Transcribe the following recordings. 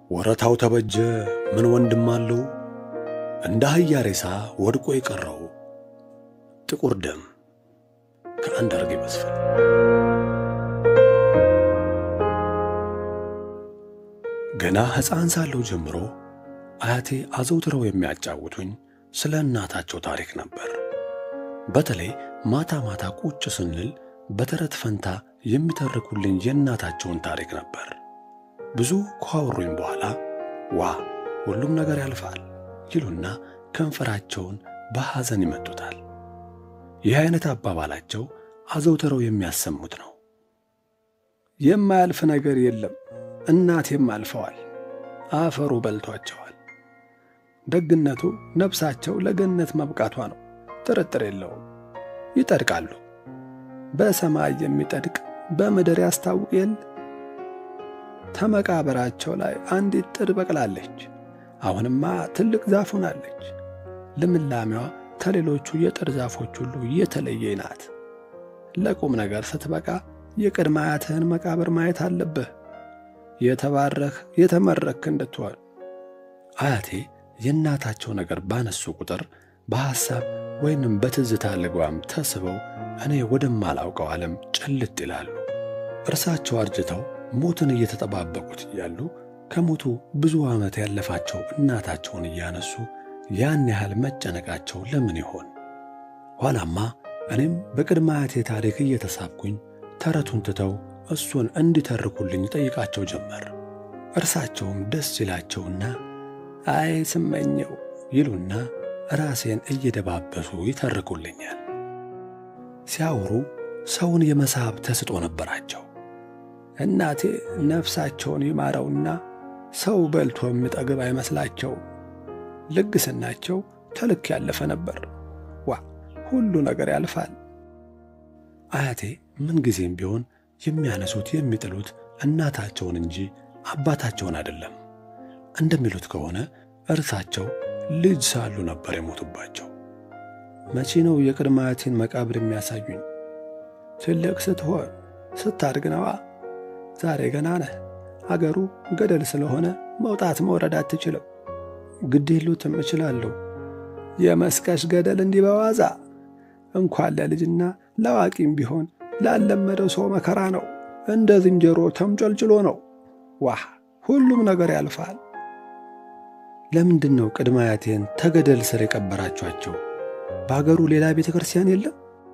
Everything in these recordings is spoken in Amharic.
ወረታው ተበጀ ምን ወንድም አለው እንደ አህያ ሬሳ ወድቆ የቀረው ጥቁር ደም ከአንዳርጌ መስፍን። ገና ሕፃን ሳለሁ ጀምሮ አያቴ አዘውትረው የሚያጫውቱኝ ስለ እናታቸው ታሪክ ነበር። በተለይ ማታ ማታ ቁጭ ስንል በተረት ፈንታ የሚተርኩልኝ የእናታቸውን ታሪክ ነበር። ብዙ ካወሩኝ በኋላ ዋ ሁሉም ነገር ያልፋል ይሉና ከንፈራቸውን በሐዘን ይመጡታል። ይህ አይነት አባባላቸው አዘውትረው የሚያሰሙት ነው። የማያልፍ ነገር የለም፣ እናቴም አልፈዋል፣ አፈሩ በልቷቸዋል። ደግነቱ ነፍሳቸው ለገነት መብቃቷ ነው፣ ጥርጥር የለውም። ይጠድቃሉ። በሰማይ የሚጠድቅ በምድር ያስታውቅ የለ ተመቃብራቸው ላይ አንዲት ጥድ በቅላለች። አሁንማ ትልቅ ዛፍ ሆናለች። ልምላሜዋ ከሌሎቹ የጥድ ዛፎች ሁሉ የተለየ ናት። ለቁም ነገር ስትበቃ የቅድመ አያትህን መቃብር ማየት አለብህ። የተባረክ የተመረክ እንድትሆን። አያቴ የእናታቸው ነገር ባነሱ ቁጥር በሐሳብ ወይንም በትዝታ ልጓም ተስበው እኔ ወደማላውቀው ዓለም ጭልጥ ይላሉ። እርሳቸው አርጅተው ሞትን እየተጠባበቁት እያሉ ከሞቱ ብዙ ዓመት ያለፋቸው እናታቸውን እያነሱ ያን ያህል መጨነቃቸው ለምን ይሆን? ኋላማ እኔም በቅድመ አያቴ ታሪክ እየተሳብኩኝ ተረቱን ትተው እሱን እንዲተርኩልኝ ጠይቃቸው ጀመር። እርሳቸውም ደስ ይላቸውና አይ ስመኘው ይሉና ራሴን እየደባበሱ ይተርኩልኛል። ሲያወሩ ሰውን የመሳብ ተስጦ ነበራቸው። እናቴ ነፍሳቸውን ይማረውና ሰው በልቶ የሚጠግብ አይመስላቸው። ልግስናቸው ተልክ ያለፈ ነበር። ዋ ሁሉ ነገር ያልፋል። አያቴ ምንጊዜም ቢሆን የሚያነሱት የሚጥሉት እናታቸውን እንጂ አባታቸውን አይደለም። እንደሚሉት ከሆነ እርሳቸው ልጅ ሳሉ ነበር የሞቱባቸው። መቼ ነው የቅድመ አያቴን መቃብር የሚያሳዩኝ? ትልቅ ስትሆን ስታድግ ነዋ። ዛሬ ገና ነህ። አገሩ ገደል ስለሆነ መውጣት መውረድ አትችልም። ግድ የሉትም እችላለሁ። የመስቀሽ ገደል እንዲህ በዋዛ እንኳን ለልጅና ለአዋቂም ቢሆን ላለመደው ሰው መከራ ነው። እንደ ዝንጀሮ ተምጨልጭሎ ነው። ዋህ ሁሉም ነገር ያልፋል። ለምንድን ነው ቅድመ አያቴን ተገደል ስር የቀበራችኋቸው? በአገሩ ሌላ ቤተ ክርስቲያን የለም?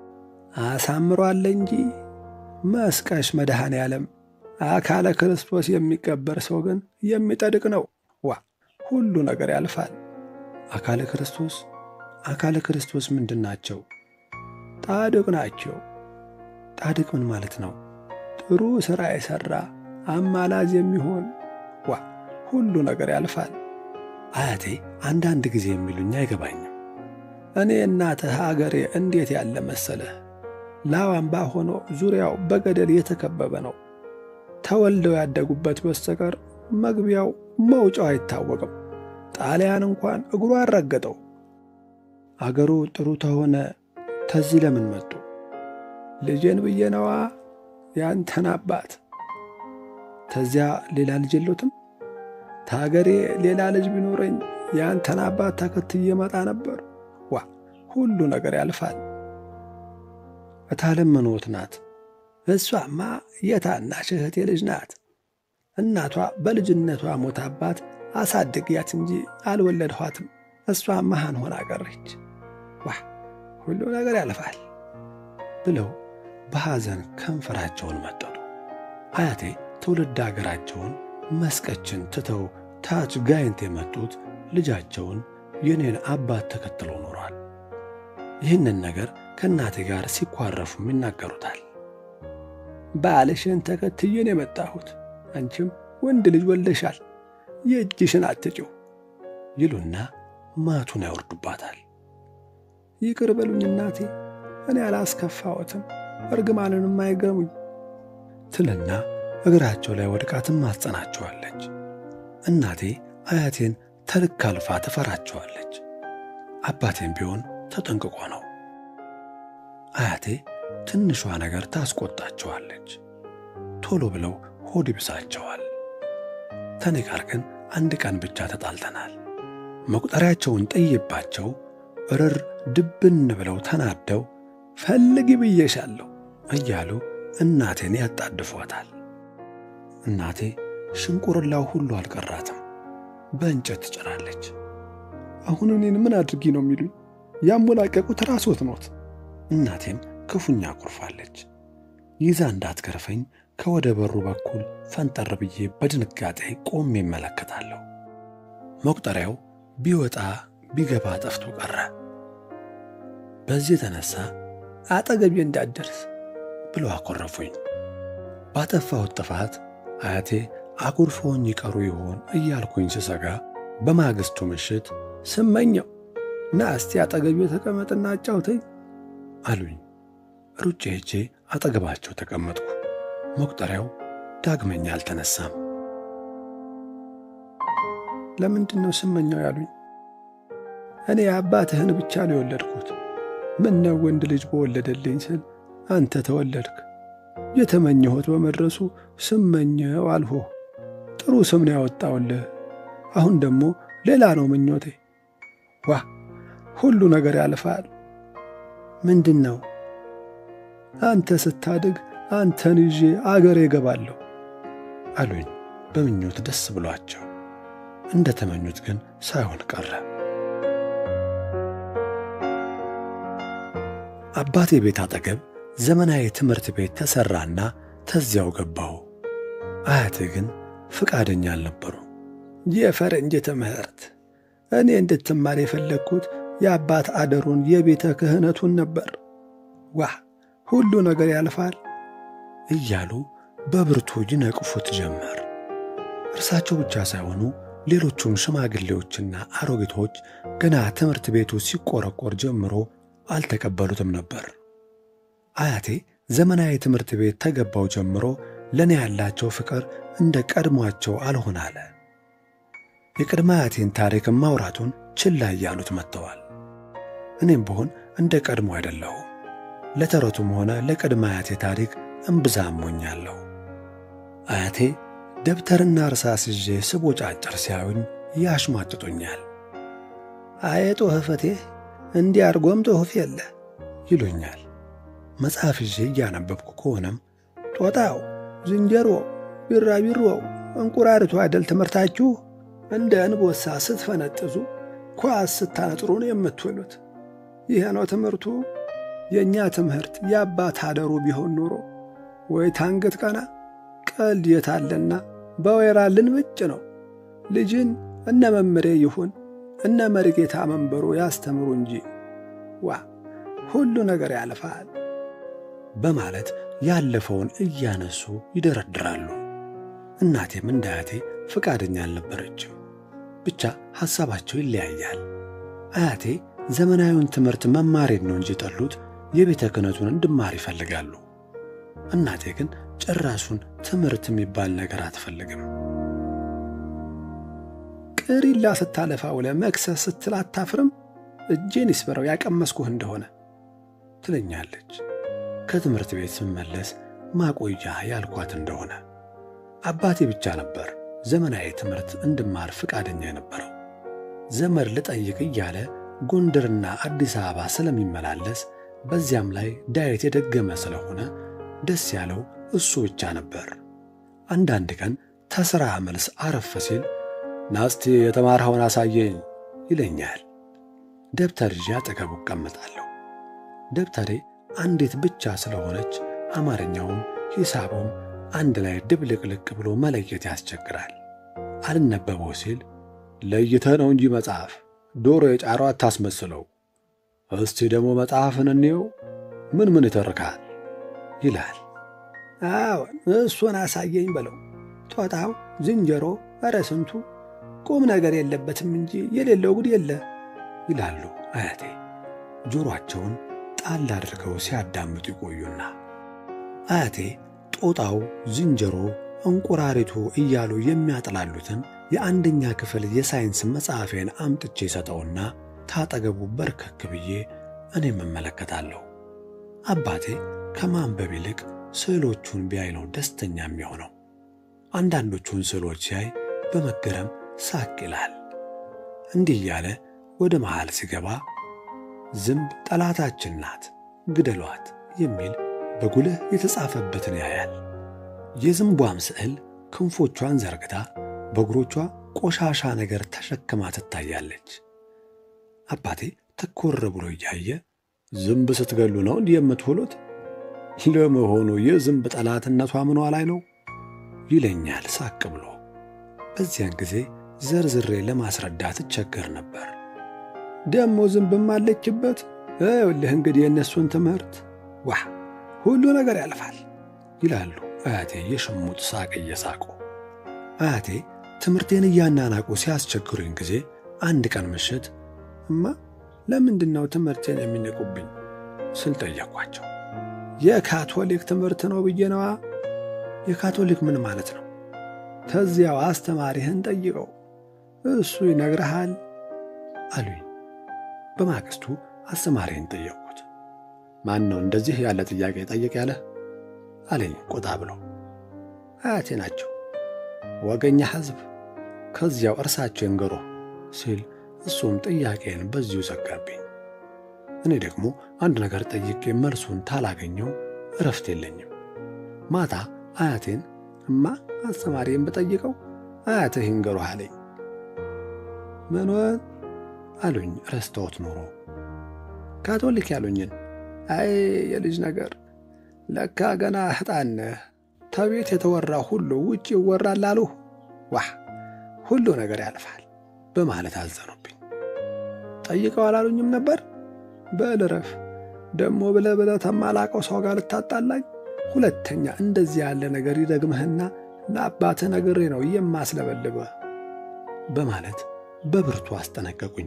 አሳምሯል እንጂ መስቀሽ መድኃኔ ዓለም አካለ ክርስቶስ የሚቀበር ሰው ግን የሚጠድቅ ነው። ዋ ሁሉ ነገር ያልፋል። አካለ ክርስቶስ አካለ ክርስቶስ ምንድን ናቸው? ጣድቅ ናቸው። ጣድቅ ምን ማለት ነው? ጥሩ ሥራ የሠራ አማላጅ የሚሆን ዋ ሁሉ ነገር ያልፋል። አያቴ አንዳንድ ጊዜ የሚሉኝ አይገባኝም። እኔ እናትህ አገሬ እንዴት ያለ መሰለህ? ላዋምባ ሆኖ ዙሪያው በገደል የተከበበ ነው። ተወልደው ያደጉበት በስተቀር መግቢያው መውጫው አይታወቅም። ጣሊያን እንኳን እግሩ አረገጠው። አገሩ ጥሩ ተሆነ ተዚህ ለምን መጡ? ልጄን ብዬ ነዋ። ያንተን አባት ተዚያ ሌላ ልጅ የሎትም? ታገሬ ሌላ ልጅ ቢኖረኝ ያንተን አባት ተከትዬ መጣ ነበር። ዋ ሁሉ ነገር ያልፋል። እታለም ምኖት ናት? እሷማ የታናሽ እህቴ ልጅ ናት። እናቷ በልጅነቷ ሞታባት አሳድግያት እንጂ አልወለድኋትም። እሷ መሃን ሆና ቀረች። ዋ ሁሉ ነገር ያልፋል ብለው በሐዘን ከንፈራቸውን መጠጡ። አያቴ ትውልድ አገራቸውን መስቀችን ትተው ታች ጋይንት የመጡት ልጃቸውን የኔን አባት ተከትለው ኖሯል። ይህንን ነገር ከእናቴ ጋር ሲኳረፉም ይናገሩታል። ባልሽን ተከትዬን የመጣሁት አንቺም ወንድ ልጅ ወልደሻል፣ የእጅሽን አትጪው ይሉና ማቱን ያወርዱባታል። ይቅር በሉኝ እናቴ፣ እኔ አላስከፋዎትም፣ እርግማንንም አይገሙኝ ትልና እግራቸው ላይ ወድቃ ትማጸናቸዋለች። እናቴ አያቴን ተልክ አልፋ ትፈራቸዋለች። አባቴም ቢሆን ተጠንቅቆ ነው። አያቴ ትንሿ ነገር ታስቆጣቸዋለች። ቶሎ ብለው ሆድ ይብሳቸዋል። ከኔ ጋር ግን አንድ ቀን ብቻ ተጣልተናል። መቁጠሪያቸውን ጥዬባቸው እርር ድብን ብለው ተናደው ፈልጊ ብዬሻለሁ እያሉ እናቴን ያጣድፏታል። እናቴ ሽንቁርላው ሁሉ አልቀራትም፣ በእንጨት ትጭራለች። አሁን እኔን ምን አድርጊ ነው የሚሉኝ? ያሞላቀቁት ራስዎት ኖት። እናቴም ክፉኛ አኩርፋለች። ይዛ እንዳትገርፈኝ ከወደ በሩ በኩል ፈንጠር ብዬ በድንጋጤ ቆሜ እመለከታለሁ። መቁጠሪያው ቢወጣ ቢገባ ጠፍቶ ቀረ። በዚህ የተነሳ አጠገቤ እንዳትደርስ ብሎ አኮረፉኝ። ባጠፋሁት ጥፋት አያቴ አኩርፈውኝ ይቀሩ ይሆን እያልኩኝ ስሰጋ በማግስቱ ምሽት ስመኘው ና እስቲ አጠገቤ ተቀመጥና አጫውተኝ አሉኝ። ሩጬ ሄጄ አጠገባቸው ተቀመጥኩ። መቁጠሪያው ዳግመኛ አልተነሳም። ለምንድን ነው ስመኘው ያሉኝ? እኔ አባትህን ብቻ ነው የወለድኩት። ምን ነው ወንድ ልጅ በወለደልኝ ስል አንተ ተወለድክ። የተመኘሁት በመድረሱ ስመኘው አልሆህ። ጥሩ ስም ነው ያወጣውልህ። አሁን ደግሞ ሌላ ነው ምኞቴ። ዋ ሁሉ ነገር ያልፋል። ምንድን ነው? አንተ ስታድግ አንተን ይዤ አገሬ እገባለሁ አሉኝ በምኞት ደስ ብሏቸው። እንደ ተመኙት ግን ሳይሆን ቀረ። አባቴ ቤት አጠገብ ዘመናዊ ትምህርት ቤት ተሠራና ተዚያው ገባሁ። አያቴ ግን ፍቃደኛ አልነበሩ። የፈረንጅ ትምህርት እኔ እንድትማር የፈለግኩት የአባት አደሩን የቤተ ክህነቱን ነበር። ዋ ሁሉ ነገር ያልፋል እያሉ በብርቱ ይነቅፉት ጀመር። እርሳቸው ብቻ ሳይሆኑ ሌሎቹም ሽማግሌዎችና አሮጊቶች ገና ትምህርት ቤቱ ሲቆረቆር ጀምሮ አልተቀበሉትም ነበር። አያቴ ዘመናዊ ትምህርት ቤት ተገባው ጀምሮ ለእኔ ያላቸው ፍቅር እንደ ቀድሟቸው አልሆን አለ። የቅድመ አያቴን ታሪክ ማውራቱን ችላ እያሉት መጥተዋል። እኔም ብሆን እንደ ቀድሞ አይደለሁም። ለተረቱም ሆነ ለቅድመ አያቴ ታሪክ እምብዛም ሞኛለሁ። አያቴ ደብተርና እርሳስ ይዤ ስቦጫጭር ሲያዩኝ ያሽሟጥጡኛል። አየ ጦህፈቴ እንዲህ አርጎም ጽሑፍ የለ ይሉኛል። መጽሐፍ ይዤ እያነበብኩ ከሆነም ጦጣው፣ ዝንጀሮ፣ ቢራቢሮው፣ እንቁራሪቱ አይደል ትምህርታችሁ? እንደ እንቦሳ ስትፈነጥዙ ኳስ ስታነጥሩን የምትውሉት ይህ ነው ትምህርቱ። የእኛ ትምህርት የአባት አደሩ ቢሆን ኖሮ ወይ ታንገት ቀና ቀልድ የታለና በወይራ ልንብጭ ነው። ልጅን እነ መምሬ ይሁን እነ መሪጌታ መንበሩ ያስተምሩ እንጂ ዋ ሁሉ ነገር ያልፋል በማለት ያለፈውን እያነሱ ይደረድራሉ። እናቴም እንደ አያቴ ፈቃደኛ አልነበረችም። ብቻ ሐሳባቸው ይለያያል። አያቴ ዘመናዊውን ትምህርት መማሬን ነው እንጂ ጠሉት የቤተ ክህነቱን እንድማር ይፈልጋሉ። እናቴ ግን ጭራሹን ትምህርት የሚባል ነገር አትፈልግም። ቅሪላ ስታለፋ ውለ መክሰስ ስትል አታፍርም? እጄን ይስበረው ያቀመስኩህ እንደሆነ ትለኛለች። ከትምህርት ቤት ስመለስ ማቆያ ያልኳት እንደሆነ አባቴ ብቻ ነበር ዘመናዊ ትምህርት እንድማር ፈቃደኛ የነበረው። ዘመድ ልጠይቅ እያለ ጎንደርና አዲስ አበባ ስለሚመላለስ በዚያም ላይ ዳዊት የደገመ ስለሆነ ደስ ያለው እሱ ብቻ ነበር። አንዳንድ ቀን ተሥራ መልስ አረፍ ሲል ናስቲ የተማርኸውን አሳየኝ ይለኛል። ደብተር ይዤ አጠገቡ እቀመጣለሁ። ደብተሬ አንዲት ብቻ ስለሆነች አማርኛውም ሂሳቡም አንድ ላይ ድብልቅልቅ ብሎ መለየት ያስቸግራል። አልነበበው ሲል ለይተህ ነው እንጂ መጽሐፍ ዶሮ የጫረው አታስመስለው። እስቲ ደግሞ መጽሐፍን እንየው ምን ምን ይተርካል ይላል። አዎን እሱን አሳየኝ በለው። ጦጣው፣ ዝንጀሮ፣ ኧረ ስንቱ ቁም ነገር የለበትም እንጂ የሌለው ጉድ የለ ይላሉ አያቴ ጆሮአቸውን ጣል አድርገው ሲያዳምጡ ይቆዩና አያቴ ጦጣው፣ ዝንጀሮ፣ እንቁራሪቱ እያሉ የሚያጥላሉትን የአንደኛ ክፍል የሳይንስ መጽሐፌን አምጥቼ ሰጠውና ታጠገቡ በርከክ ብዬ እኔም እመለከታለሁ። አባቴ ከማንበብ ይልቅ ስዕሎቹን ቢያይ ነው ደስተኛ የሚሆነው። አንዳንዶቹን ስዕሎች ሲያይ በመገረም ሳቅ ይላል። እንዲህ እያለ ወደ መሃል ሲገባ ዝንብ ጠላታችን ናት ግደሏት የሚል በጉልህ የተጻፈበትን ያያል። የዝንቧም ስዕል ክንፎቿን ዘርግታ በእግሮቿ ቆሻሻ ነገር ተሸክማ ትታያለች። አባቴ ትኩር ብሎ እያየ ዝንብ ስትገሉ ነው እንዲህ የምትውሉት? ለመሆኑ የዝንብ ጠላትነቷ ምኗ ላይ ነው? ይለኛል ሳቅ ብሎ። በዚያን ጊዜ ዘርዝሬ ለማስረዳት እቸገር ነበር። ደሞ ዝንብም አለችበት። ይኸውልህ እንግዲህ የእነሱን ትምህርት ዋ ሁሉ ነገር ያልፋል ይላሉ አያቴ የሽሙጥ ሳቅ እየሳቁ። አያቴ ትምህርቴን እያናናቁ ሲያስቸግሩኝ ጊዜ አንድ ቀን ምሽት እማ ለምንድን ነው ትምህርቴን የሚንቁብኝ ስል ጠየኳቸው። የካቶሊክ ትምህርት ነው ብዬ ነዋ። የካቶሊክ ምን ማለት ነው? ተዚያው አስተማሪህን ጠይቀው እሱ ይነግርሃል አሉኝ። በማግስቱ አስተማሪህን ጠየቅኩት። ማን ነው እንደዚህ ያለ ጥያቄ ጠየቅ ያለህ አለኝ ቆጣ ብሎ። አያቴ ናቸው። ወገኛ ሕዝብ ከዚያው እርሳቸው ይንገሩ ሲል እሱም ጥያቄን በዚሁ ዘጋብኝ። እኔ ደግሞ አንድ ነገር ጠይቄ መልሱን ታላገኘው እረፍት የለኝም። ማታ አያቴን እማ አስተማሪን ብጠይቀው አያትህ ይንገሩህ አለኝ። ምንወት አሉኝ ረስተውት ኖሮ ካቶሊክ ያሉኝን። አይ የልጅ ነገር ለካ ገና ሕጣን ነህ። ተቤት የተወራ ሁሉ ውጭ ይወራል አሉህ። ዋህ ሁሉ ነገር ያልፋል በማለት አዘኑብኝ። ጠይቀው አላሉኝም ነበር። በል እረፍ ደሞ ብለህ ብለህ ተማላቀው ሰው ጋር ልታጣላኝ። ሁለተኛ እንደዚህ ያለ ነገር ይደግምህና ለአባትህ ነግሬ ነው የማስለበልብህ በማለት በብርቱ አስጠነቀቁኝ።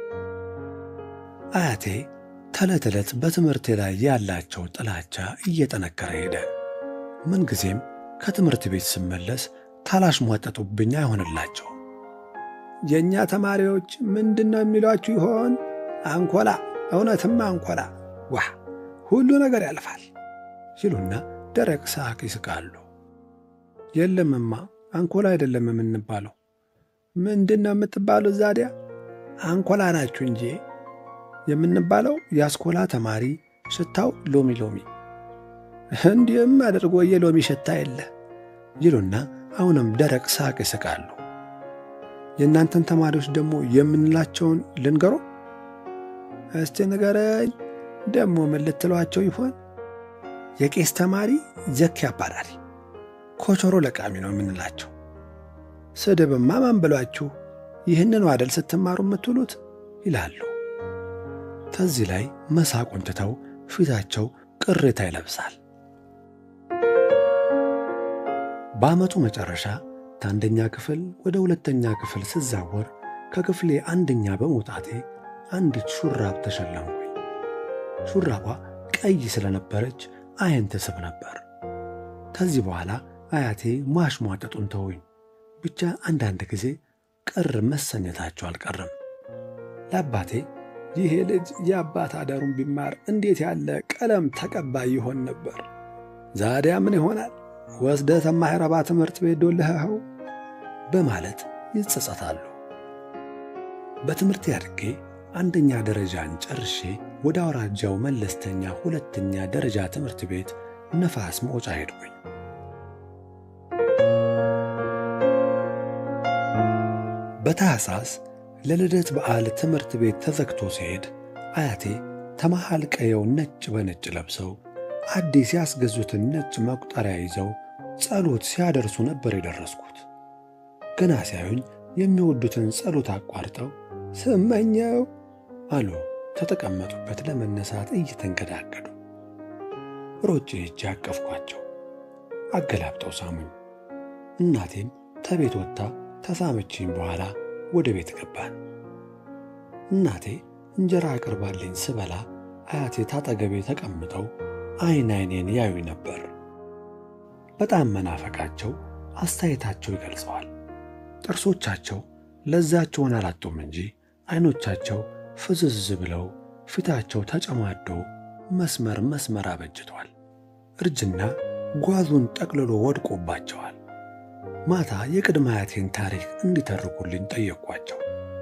አያቴ ተዕለት ዕለት በትምህርቴ ላይ ያላቸው ጥላቻ እየጠነከረ ሄደ። ምንጊዜም ከትምህርት ቤት ስመለስ ታላሽሟጠጡብኝ አይሆንላቸው። የእኛ ተማሪዎች ምንድን ነው የሚሏችሁ ይሆን? አንኮላ፣ እውነትም አንኮላ። ዋህ ሁሉ ነገር ያልፋል ይሉና ደረቅ ሳቅ ይስቃሉ። የለምማ አንኮላ አይደለም የምንባለው። ምንድን ነው የምትባሉት ዛዲያ? አንኮላ ናችሁ እንጂ የምንባለው የአስኮላ ተማሪ ሽታው ሎሚ ሎሚ፣ እንዲህም አድርጎ የሎሚ ሽታ የለ ይሉና አሁንም ደረቅ ሳቅ ይስቃሉ። የእናንተን ተማሪዎች ደግሞ የምንላቸውን ልንገሮ? እስቲ ንገረኝ። ደግሞ ምን ልትሏቸው ይሆን? የቄስ ተማሪ ዘኪ አባራሪ፣ ኮቾሮ ለቃሚ ነው የምንላቸው። ስድብማ ማን ብሏችሁ? ይህንን ዋደል ስትማሩ የምትውሉት ይላሉ። ከዚህ ላይ መሳቁን ትተው ፊታቸው ቅሬታ ይለብሳል። በዓመቱ መጨረሻ ከአንደኛ ክፍል ወደ ሁለተኛ ክፍል ስዛወር ከክፍሌ አንደኛ በመውጣቴ አንዲት ሹራብ ተሸለምኩኝ። ሹራቧ ቀይ ስለነበረች አይን ትስብ ነበር። ከዚህ በኋላ አያቴ ማሽሟጠጡን ተውኝ። ብቻ አንዳንድ ጊዜ ቅር መሰኘታቸው አልቀርም። ለአባቴ ይሄ ልጅ የአባት አዳሩን ቢማር እንዴት ያለ ቀለም ተቀባይ ይሆን ነበር። ዛዲያ ምን ይሆናል ወስደ ተማይረባ ትምህርት ቤት ዶልኸው በማለት ይጸጸታሉ። በትምህርት አድጌ አንደኛ ደረጃን ጨርሼ ወደ አውራጃው መለስተኛ ሁለተኛ ደረጃ ትምህርት ቤት ነፋስ መውጫ ሄድኩኝ። በታኅሳስ ለልደት በዓል ትምህርት ቤት ተዘግቶ ሲሄድ አያቴ ተመሃል ቀየው ነጭ በነጭ ለብሰው አዲስ ያስገዙትን ነጭ መቁጠሪያ ይዘው ጸሎት ሲያደርሱ ነበር የደረስኩት። ገና ሲያዩኝ የሚወዱትን ጸሎት አቋርጠው ስመኘው አሉ ከተቀመጡበት ለመነሳት እየተንገዳገዱ። ሮጬ ሄጄ አቀፍኳቸው። አገላብጠው ሳሙኝ። እናቴም ተቤት ወጥታ ተሳመችኝ። በኋላ ወደ ቤት ገባን። እናቴ እንጀራ አቅርባልኝ ስበላ አያቴ ታጠገቤ ተቀምጠው አይን አይኔን ያዩ ነበር። በጣም መናፈቃቸው አስተያየታቸው ይገልጸዋል። ጥርሶቻቸው ለዛቸውን አላጡም እንጂ አይኖቻቸው ፍዝዝ ብለው ፊታቸው ተጨማዶ መስመር መስመር አበጅቷል። እርጅና ጓዙን ጠቅልሎ ወድቆባቸዋል። ማታ የቅድመ አያቴን ታሪክ እንዲተርኩልኝ ጠየቅኳቸው።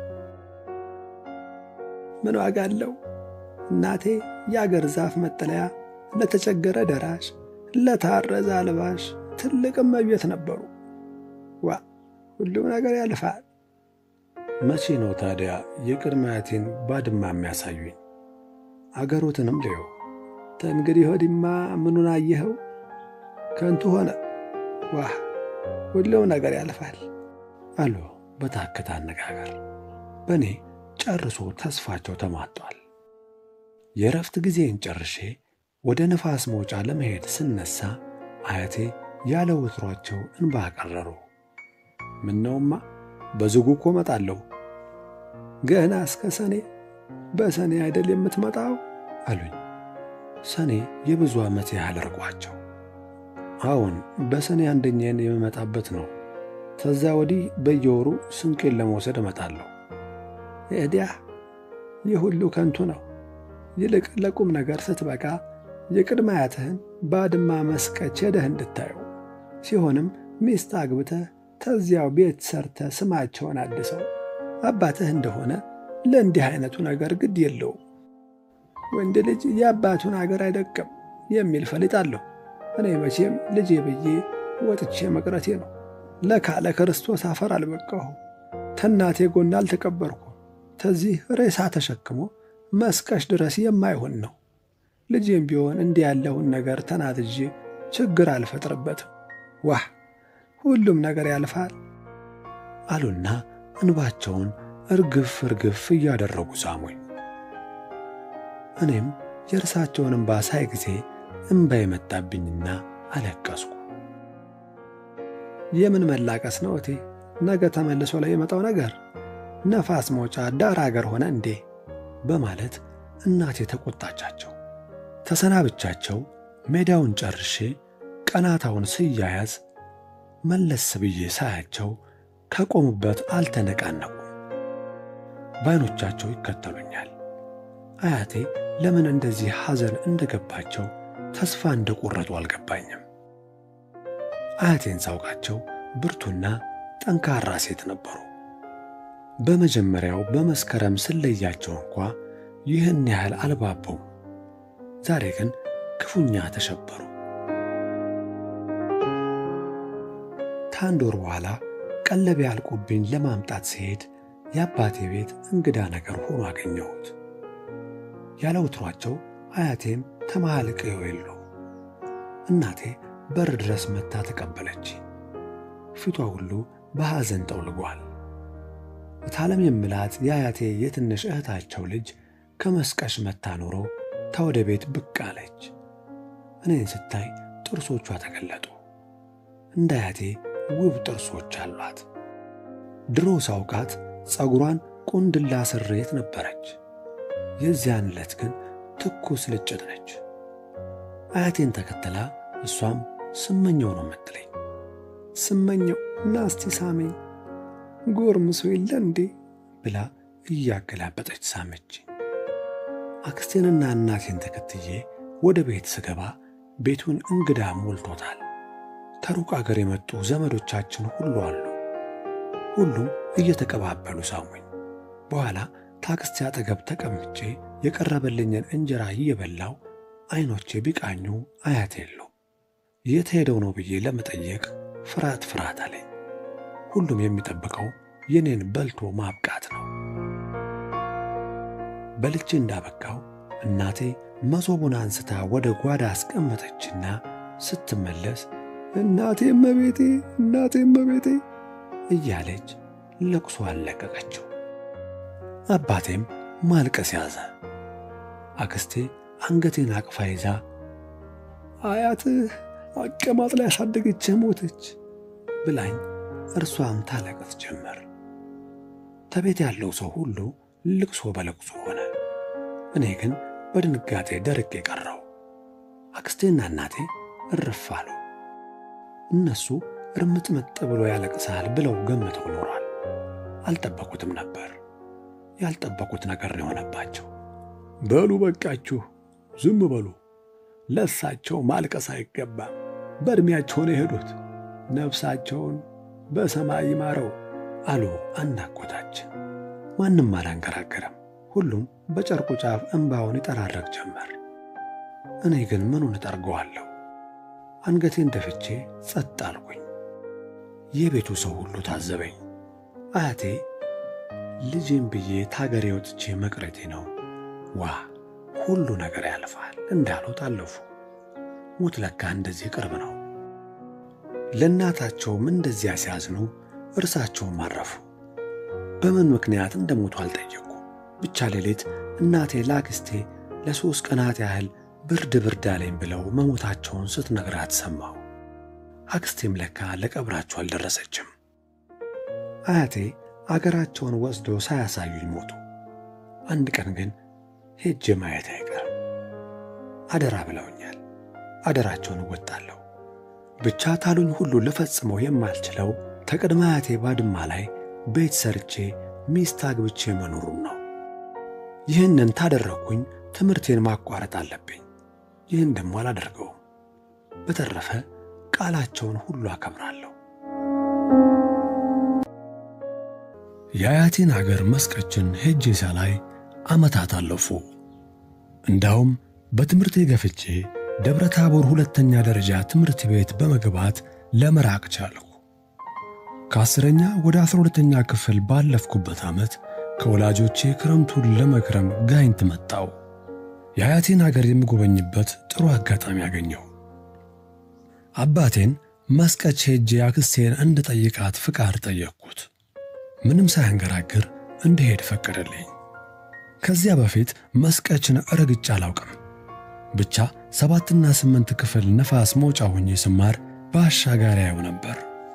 ምን ዋጋ አለው? እናቴ የአገር ዛፍ መጠለያ፣ ለተቸገረ ደራሽ፣ ለታረዘ አልባሽ ትልቅ እመቤት ነበሩ። ዋ ሁሉም ነገር ያልፋል። መቼ ነው ታዲያ የቅድመ አያቴን ባድማ የሚያሳዩኝ? አገሮትንም ልየው። ተእንግዲህ ወዲማ ምኑን አየኸው? ከንቱ ሆነ። ዋህ ሁሉም ነገር ያልፋል አሉ በታከተ አነጋገር። በእኔ ጨርሶ ተስፋቸው ተሟጧል። የእረፍት ጊዜን ጨርሼ ወደ ነፋስ መውጫ ለመሄድ ስነሳ አያቴ ያለ ወትሯቸው እንባ ቀረሩ። ምነውማ በዝጉ እኮ እመጣለሁ። ገና እስከ ሰኔ በሰኔ አይደል የምትመጣው አሉኝ። ሰኔ የብዙ ዓመት ያህል ርቋቸው። አዎን በሰኔ አንደኛን የምመጣበት ነው። ከዛ ወዲህ በየወሩ ስንቄን ለመውሰድ እመጣለሁ። ኤዲያ ይህ ሁሉ ከንቱ ነው። ይልቅ ለቁም ነገር ስትበቃ የቅድመ አያትህን ባድማ መስቀች ሄደህ እንድታየው ሲሆንም ሚስት አግብተህ ተዚያው ቤት ሰርተ ስማቸውን አድሰው አባትህ እንደሆነ ለእንዲህ አይነቱ ነገር ግድ የለውም። ወንድ ልጅ የአባቱን አገር አይደቅም የሚል ፈሊጥ አለሁ። እኔ መቼም ልጄ ብዬ ወጥቼ መቅረቴ ነው። ለካ ለክርስቶስ አፈር አልበቃሁ፣ ተናቴ ጎን አልተቀበርኩ። ተዚህ ሬሳ ተሸክሞ መስቀሽ ድረስ የማይሆን ነው። ልጄም ቢሆን እንዲህ ያለውን ነገር ተናትዤ ችግር አልፈጥርበትም። ዋህ ሁሉም ነገር ያልፋል አሉና እንባቸውን እርግፍ እርግፍ እያደረጉ ሳሙኝ። እኔም የእርሳቸውን እንባ ሳይ ጊዜ እንባ የመጣብኝና አለቀስኩ። የምን መላቀስ ነው እቴ? ነገ ተመልሶ ላይ የመጣው ነገር ነፋስ መውጫ ዳር አገር ሆነ እንዴ? በማለት እናቴ ተቆጣቻቸው። ተሰናብቻቸው ሜዳውን ጨርሼ ቀናታውን ስያያዝ መለስ ብዬ ሳያቸው ከቆሙበት አልተነቃነቁም። በዓይኖቻቸው ይከተሉኛል። አያቴ ለምን እንደዚህ ሐዘን እንደገባቸው ተስፋ እንደቆረጡ አልገባኝም። አያቴን ሳውቃቸው ብርቱና ጠንካራ ሴት ነበሩ። በመጀመሪያው በመስከረም ስለያቸው እንኳ ይህን ያህል አልባበውም። ዛሬ ግን ክፉኛ ተሸበሩ። ከአንድ ወር በኋላ ቀለቤ ያልቁብኝ ለማምጣት ሲሄድ የአባቴ ቤት እንግዳ ነገር ሆኖ አገኘሁት። ያለ ወትሯቸው አያቴም ተመሃል ቀየው የሉ። እናቴ በር ድረስ መታ ተቀበለች። ፊቷ ሁሉ በሐዘን ጠውልጓል። እታለም የምላት የአያቴ የትንሽ እህታቸው ልጅ ከመስቀሽ መታ ኖሮ ተወደ ቤት ብቅ አለች። እኔን ስታይ ጥርሶቿ ተገለጡ። እንደ አያቴ ውብ ጥርሶች አሏት። ድሮ ሳውቃት ጸጉሯን ቁንድላ ስሬት ነበረች። የዚያን ዕለት ግን ትኩስ ልጭት ነች። አያቴን ተከትላ እሷም ስመኘው ነው የምትለኝ። ስመኘው ናስቲ ሳመኝ ጎርምሶ የለ እንዴ ብላ እያገላበጠች ሳመች። አክስቴንና እናቴን ተከትዬ ወደ ቤት ስገባ ቤቱን እንግዳ ሞልቶታል። ከሩቅ አገር የመጡ ዘመዶቻችን ሁሉ አሉ። ሁሉም እየተቀባበሉ ሳሙኝ። በኋላ ታክስቴ አጠገብ ተቀምጬ የቀረበልኝን እንጀራ እየበላው ዐይኖቼ ቢቃኙ አያቴ የሉ። የት ሄደው ነው ብዬ ለመጠየቅ ፍርሃት ፍርሃት አለኝ። ሁሉም የሚጠብቀው የኔን በልቶ ማብቃት ነው። በልቼ እንዳበቃው እናቴ መሶቡን አንስታ ወደ ጓዳ አስቀመጠችና ስትመለስ እናቴ እመቤቴ፣ እናቴ እመቤቴ እያለች ለቅሶ አለቀቀችው። አባቴም ማልቀስ ያዘ። አክስቴ አንገቴን አቅፋ ይዛ አያትህ አቀማጥ ላይ ያሳደገችህ ሞተች ብላኝ እርሷም ታለቅስ ጀመር። ተቤት ያለው ሰው ሁሉ ልቅሶ በለቅሶ ሆነ። እኔ ግን በድንጋጤ ደርቄ ቀረው። አክስቴና እናቴ እርፍ አሉ። እነሱ እርምጥምጥ ብሎ ያለቅሳል ብለው ገምተው ኖሯል። አልጠበቁትም ነበር። ያልጠበቁት ነገር ነው የሆነባቸው። በሉ በቃችሁ፣ ዝም በሉ። ለሳቸው ማልቀስ አይገባም። በዕድሜያቸው ነው የሄዱት። ነፍሳቸውን በሰማይ ይማረው አሉ አናጎታችን። ማንም አላንገራገረም። ሁሉም በጨርቁ ጫፍ እንባውን ይጠራረግ ጀመር። እኔ ግን ምኑን እጠርገዋለሁ? አንገቴን ደፍቼ ጸጥ አልኩኝ። የቤቱ ሰው ሁሉ ታዘበኝ። አያቴ ልጄም ብዬ ታገሬ ወጥቼ መቅረቴ ነው ዋ ሁሉ ነገር ያልፋል እንዳሉት አለፉ። ሞት ለካ እንደዚህ ቅርብ ነው። ለእናታቸውም እንደዚያ ሲያዝኑ እርሳቸውም አረፉ። በምን ምክንያት እንደሞቱ አልጠየቁ። ብቻ ሌሊት እናቴ ላክስቴ ለሦስት ቀናት ያህል ብርድ ብርድ አለኝ ብለው መሞታቸውን ስትነግራት ሰማሁ። አክስቴም ለካ ለቀብራቸው አልደረሰችም። አያቴ አገራቸውን ወስዶ ሳያሳዩኝ ሞቱ። አንድ ቀን ግን ሄጄ ማየት አይቀርም። አደራ ብለውኛል። አደራቸውን እወጣለሁ። ብቻ ታሉኝ ሁሉ ልፈጽመው የማልችለው ተቅድመ አያቴ ባድማ ላይ ቤት ሰርቼ ሚስት አግብቼ መኖሩን ነው። ይህንን ታደረግኩኝ ትምህርቴን ማቋረጥ አለብኝ። ይህን ደግሞ አላደርገውም። በተረፈ ቃላቸውን ሁሉ አከብራለሁ። የአያቴን አገር መስቀችን ሄጄ ሳላይ ዓመታት አለፉ። እንዳውም በትምህርቴ ገፍቼ ደብረ ታቦር ሁለተኛ ደረጃ ትምህርት ቤት በመግባት ለመራቅ ቻልኩ። ከአስረኛ ወደ አስራ ሁለተኛ ክፍል ባለፍኩበት ዓመት ከወላጆቼ ክረምቱን ለመክረም ጋይንት መጣው። የአያቴን አገር የምጎበኝበት ጥሩ አጋጣሚ አገኘሁ። አባቴን መስቀች ሄጄ አክስቴን እንድጠይቃት ፍቃድ ጠየቅኩት። ምንም ሳያንገራግር እንድሄድ ፈቀደልኝ። ከዚያ በፊት መስቀችን ረግጬ አላውቅም። ብቻ ሰባትና ስምንት ክፍል ነፋስ መውጫ ሆኜ ስማር በአሻጋሪ ያየው ነበር።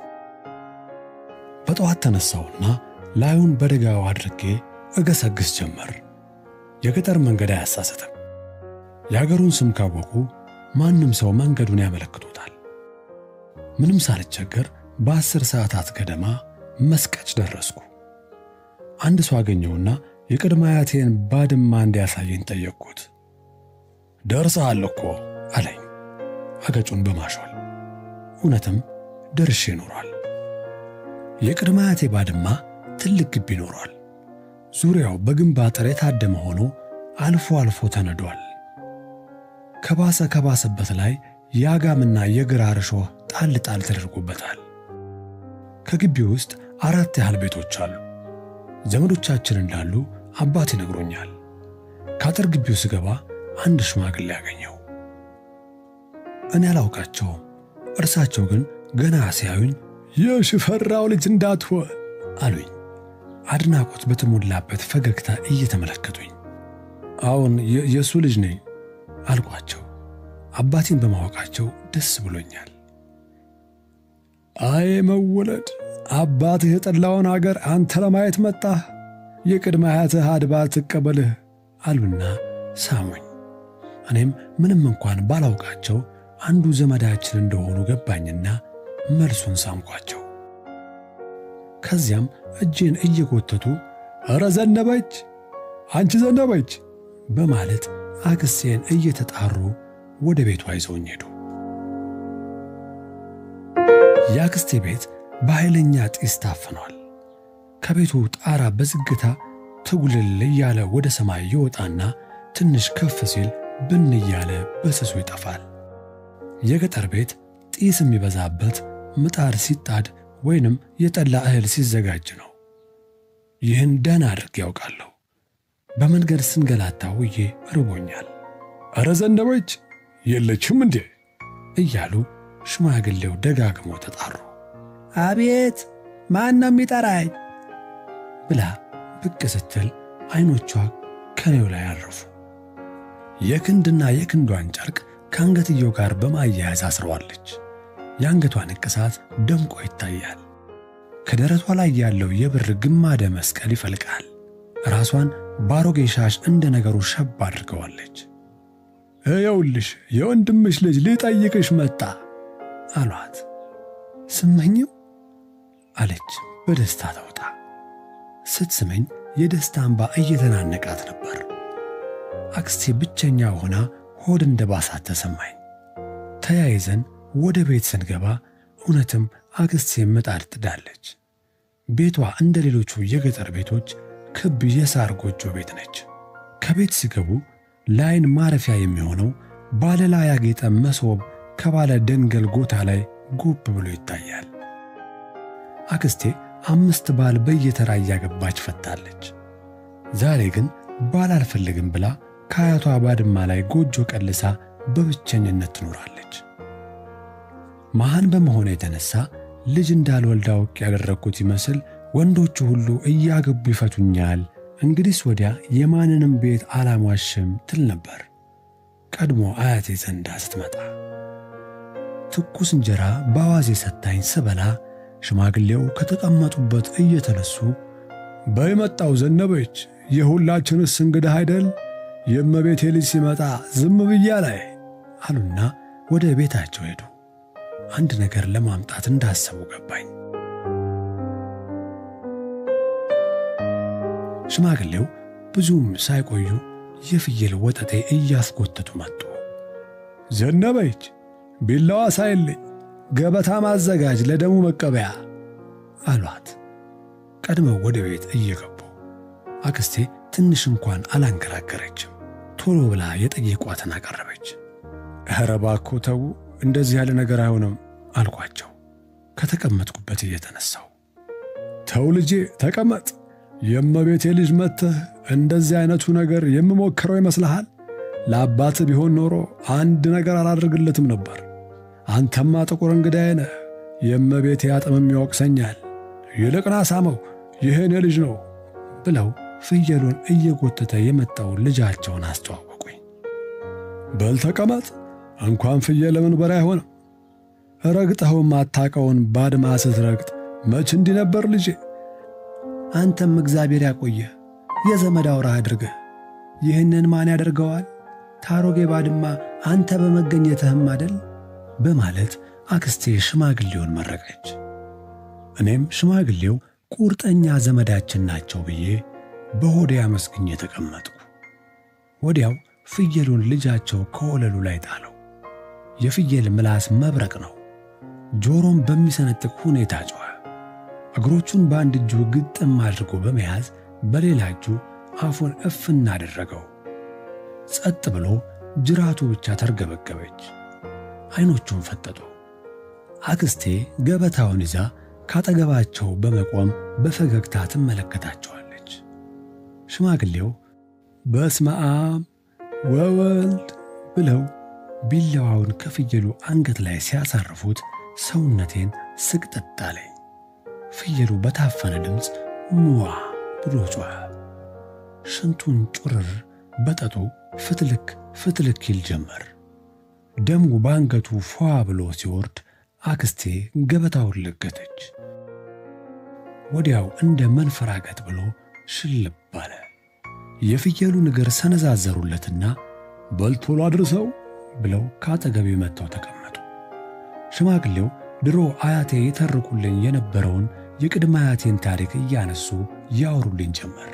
በጠዋት ተነሳውና ላዩን በደጋው አድርጌ እገሰግስ ጀመር። የገጠር መንገድ አያሳስትም። የአገሩን ስም ካወቁ ማንም ሰው መንገዱን ያመለክቶታል። ምንም ሳልቸገር በአስር ሰዓታት ገደማ መስቀች ደረስኩ። አንድ ሰው አገኘውና የቅድመ አያቴን ባድማ እንዲያሳየኝ ጠየቅኩት። ደርሰሃል እኮ አለኝ አገጩን በማሾል እውነትም ደርሼ ኖሯል። የቅድመ አያቴ ባድማ ትልቅ ግቢ ኖሯል። ዙሪያው በግንብ አጥር የታደመ ሆኖ አልፎ አልፎ ተነዷል። ከባሰ ከባሰበት ላይ የአጋምና የግራር እሾህ ጣል ጣል ተደርጎበታል። ከግቢው ውስጥ አራት ያህል ቤቶች አሉ። ዘመዶቻችን እንዳሉ አባት ይነግሮኛል። ከአጥር ግቢው ስገባ አንድ ሽማግሌ ያገኘው። እኔ አላውቃቸውም። እርሳቸው ግን ገና ሲያዩኝ የሽፈራው ልጅ እንዳትሆን አሉኝ። አድናቆት በተሞላበት ፈገግታ እየተመለከቱኝ አዎን የእሱ ልጅ ነኝ አልኳቸው። አባቴን በማወቃቸው ደስ ብሎኛል። አይ መወለድ አባትህ የጠላውን አገር አንተ ለማየት መጣህ። የቅድመ አያትህ አድባር ትቀበልህ አሉና ሳሙኝ። እኔም ምንም እንኳን ባላውቃቸው አንዱ ዘመዳችን እንደሆኑ ገባኝና መልሱን ሳምኳቸው። ከዚያም እጄን እየጎተቱ ኧረ ዘነበች፣ አንቺ ዘነበች በማለት አክስቴን እየተጣሩ ወደ ቤቷ ይዘውኝ ሄዱ። የአክስቴ ቤት በኃይለኛ ጢስ ታፍኗል። ከቤቱ ጣራ በዝግታ ትጉልል እያለ ወደ ሰማይ ይወጣና ትንሽ ከፍ ሲል ብን እያለ በስሱ ይጠፋል። የገጠር ቤት ጢስ የሚበዛበት ምጣድ ሲጣድ ወይንም የጠላ እህል ሲዘጋጅ ነው። ይህን ደህና አድርጌ ያውቃለሁ። በመንገድ ስንገላታ ውዬ ርቦኛል። ኧረ ዘነበች የለችም እንዴ እያሉ ሽማግሌው ደጋግመው ተጣሩ። አቤት ማን ነው የሚጠራኝ? ብላ ብቅ ስትል ዐይኖቿ ከኔው ላይ አረፉ። የክንድና የክንዷን ጨርቅ ከአንገትየው ጋር በማያያዝ አስረዋለች። የአንገቷ ንቅሳት ደምቆ ይታያል። ከደረቷ ላይ ያለው የብር ግማደ መስቀል ይፈልቃል። ራሷን ባሮጌ ሻሽ እንደ ነገሩ ሸብ አድርገዋለች። እየውልሽ የወንድምሽ ልጅ ሊጠይቅሽ መጣ አሏት። ስመኝው አለች በደስታ ተውጣ። ስትስመኝ የደስታ እንባ እየተናነቃት ነበር። አክስቴ ብቸኛ ሆና ሆድ እንደ ባሳት ተሰማኝ። ተያይዘን ወደ ቤት ስንገባ እውነትም አክስቴ ምጣድ ጥዳለች። ቤቷ እንደ ሌሎቹ የገጠር ቤቶች ክብ የሳር ጎጆ ቤት ነች። ከቤት ሲገቡ ለዓይን ማረፊያ የሚሆነው ባለላ ያጌጠ መሶብ ከባለ ደንገል ጎታ ላይ ጉብ ብሎ ይታያል። አክስቴ አምስት ባል በየተራ እያገባች ፈታለች። ዛሬ ግን ባል አልፈልግም ብላ ከአያቷ ባድማ ላይ ጎጆ ቀልሳ በብቸኝነት ትኖራለች። መሃን በመሆኑ የተነሳ ልጅ እንዳልወልድ አውቅ ያደረግኩት ይመስል ወንዶቹ ሁሉ እያገቡ ይፈቱኛል፣ እንግዲህስ ወዲያ የማንንም ቤት አላሟሽም ትል ነበር። ቀድሞ አያቴ ዘንዳ ስትመጣ ትኩስ እንጀራ በአዋዜ ሰታኝ ስበላ ሽማግሌው ከተቀመጡበት እየተነሱ በይመጣው ዘነበች የሁላችንስ እንግዳ አይደል? የእመቤቴ ልጅ ሲመጣ ዝም ብያ ላይ አሉና ወደ ቤታቸው ሄዱ። አንድ ነገር ለማምጣት እንዳሰቡ ገባኝ። ሽማግሌው ብዙም ሳይቆዩ የፍየል ወጠጤ እያስጎተቱ መጡ። ዘነበች ቢላዋ ሳይልኝ ገበታ ማዘጋጅ ለደሙ መቀበያ አሏት። ቀድመው ወደ ቤት እየገቡ አክስቴ ትንሽ እንኳን አላንገራገረችም። ቶሎ ብላ የጠየቋትን አቀረበች። ኧረ እባክዎ ተዉ፣ እንደዚህ ያለ ነገር አይሆንም አልኳቸው ከተቀመጥኩበት እየተነሳው። ተው ልጄ ተቀመጥ፣ የእመቤቴ ልጅ መጥተህ እንደዚህ አይነቱ ነገር የምሞክረው ይመስልሃል? ለአባት ቢሆን ኖሮ አንድ ነገር አላደርግለትም ነበር። አንተማ ጥቁር እንግዳዬ ነህ፣ የእመቤቴ አጥምም ይወቅሰኛል። ይልቅና ሳመው፣ ይህን የልጅ ነው ብለው ፍየሉን እየጎተተ የመጣው ልጃቸውን አስተዋወቁኝ። በል ተቀመጥ፣ እንኳን ፍየል ለምን በሬ አይሆንም። ረግጠኸውም አታቀውን ባድማ ስትረግጥ መች እንዲህ ነበር ልጄ። አንተም እግዚአብሔር ያቆየህ የዘመድ አውራ አድርገህ። ይህንን ማን ያደርገዋል? ታሮጌ ባድማ አንተ በመገኘትህም አደል በማለት አክስቴ ሽማግሌውን መረቀች። እኔም ሽማግሌው ቁርጠኛ ዘመዳችን ናቸው ብዬ በሆዴ አመስግኜ ተቀመጥኩ። ወዲያው ፍየሉን ልጃቸው ከወለሉ ላይ ጣለው። የፍየል ምላስ መብረቅ ነው። ጆሮም በሚሰነጥቅ ሁኔታ ጮኸ። እግሮቹን በአንድ እጁ ግጥም አድርጎ በመያዝ በሌላ እጁ አፉን እፍና አደረገው። ጸጥ ብሎ ጅራቱ ብቻ ተርገበገበች። ዐይኖቹን ፈጠጡ። አክስቴ ገበታውን ይዛ ካጠገባቸው በመቆም በፈገግታ ትመለከታቸዋለች። ሽማግሌው በስመ አብ ወወልድ ብለው ቢላዋውን ከፍየሉ አንገት ላይ ሲያሳርፉት ሰውነቴን ስቅጥጥ አለኝ። ፍየሉ በታፈነ ድምፅ ሙዋ ብሎ ጮኸ። ሽንቱን ጩርር በጠጡ ፍትልክ ፍትልክ ይል ጀመር። ደሙ በአንገቱ ፏ ብሎ ሲወርድ አክስቴ ገበታውን ለገተች። ወዲያው እንደ መንፈራገጥ ብሎ ሽልብ አለ። የፍየሉን እግር ሰነዛዘሩለትና በልቶሎ አድርሰው ብለው ከአጠገቤ መጥተው ተቀመጡ። ሽማግሌው ድሮ አያቴ የተርኩልኝ የነበረውን የቅድመ አያቴን ታሪክ እያነሱ ያወሩልኝ ጀመር።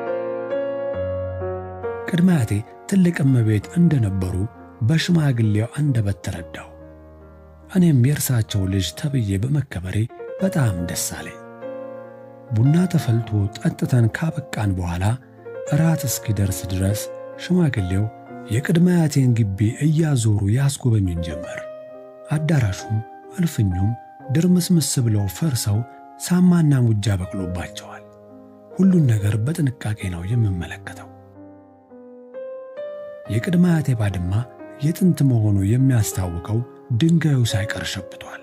ቅድመ አያቴ ትልቅ እመቤት እንደነበሩ በሽማግሌው አንደበት ተረዳው። እኔም የእርሳቸው ልጅ ተብዬ በመከበሬ በጣም ደስ አለኝ። ቡና ተፈልቶ ጠጥተን ካበቃን በኋላ እራት እስኪደርስ ድረስ ሽማግሌው የቅድመ አያቴን ግቢ እያዞሩ ያስጎበኙን ጀመር። አዳራሹም እልፍኙም ድርምስምስ ብለው ፈርሰው ሳማና ሙጃ በቅሎባቸዋል። ሁሉን ነገር በጥንቃቄ ነው የምመለከተው። የቅድመ አያቴ ባድማ የጥንት መሆኑ የሚያስታውቀው ድንጋዩ ሳይቀር ሸብቷል።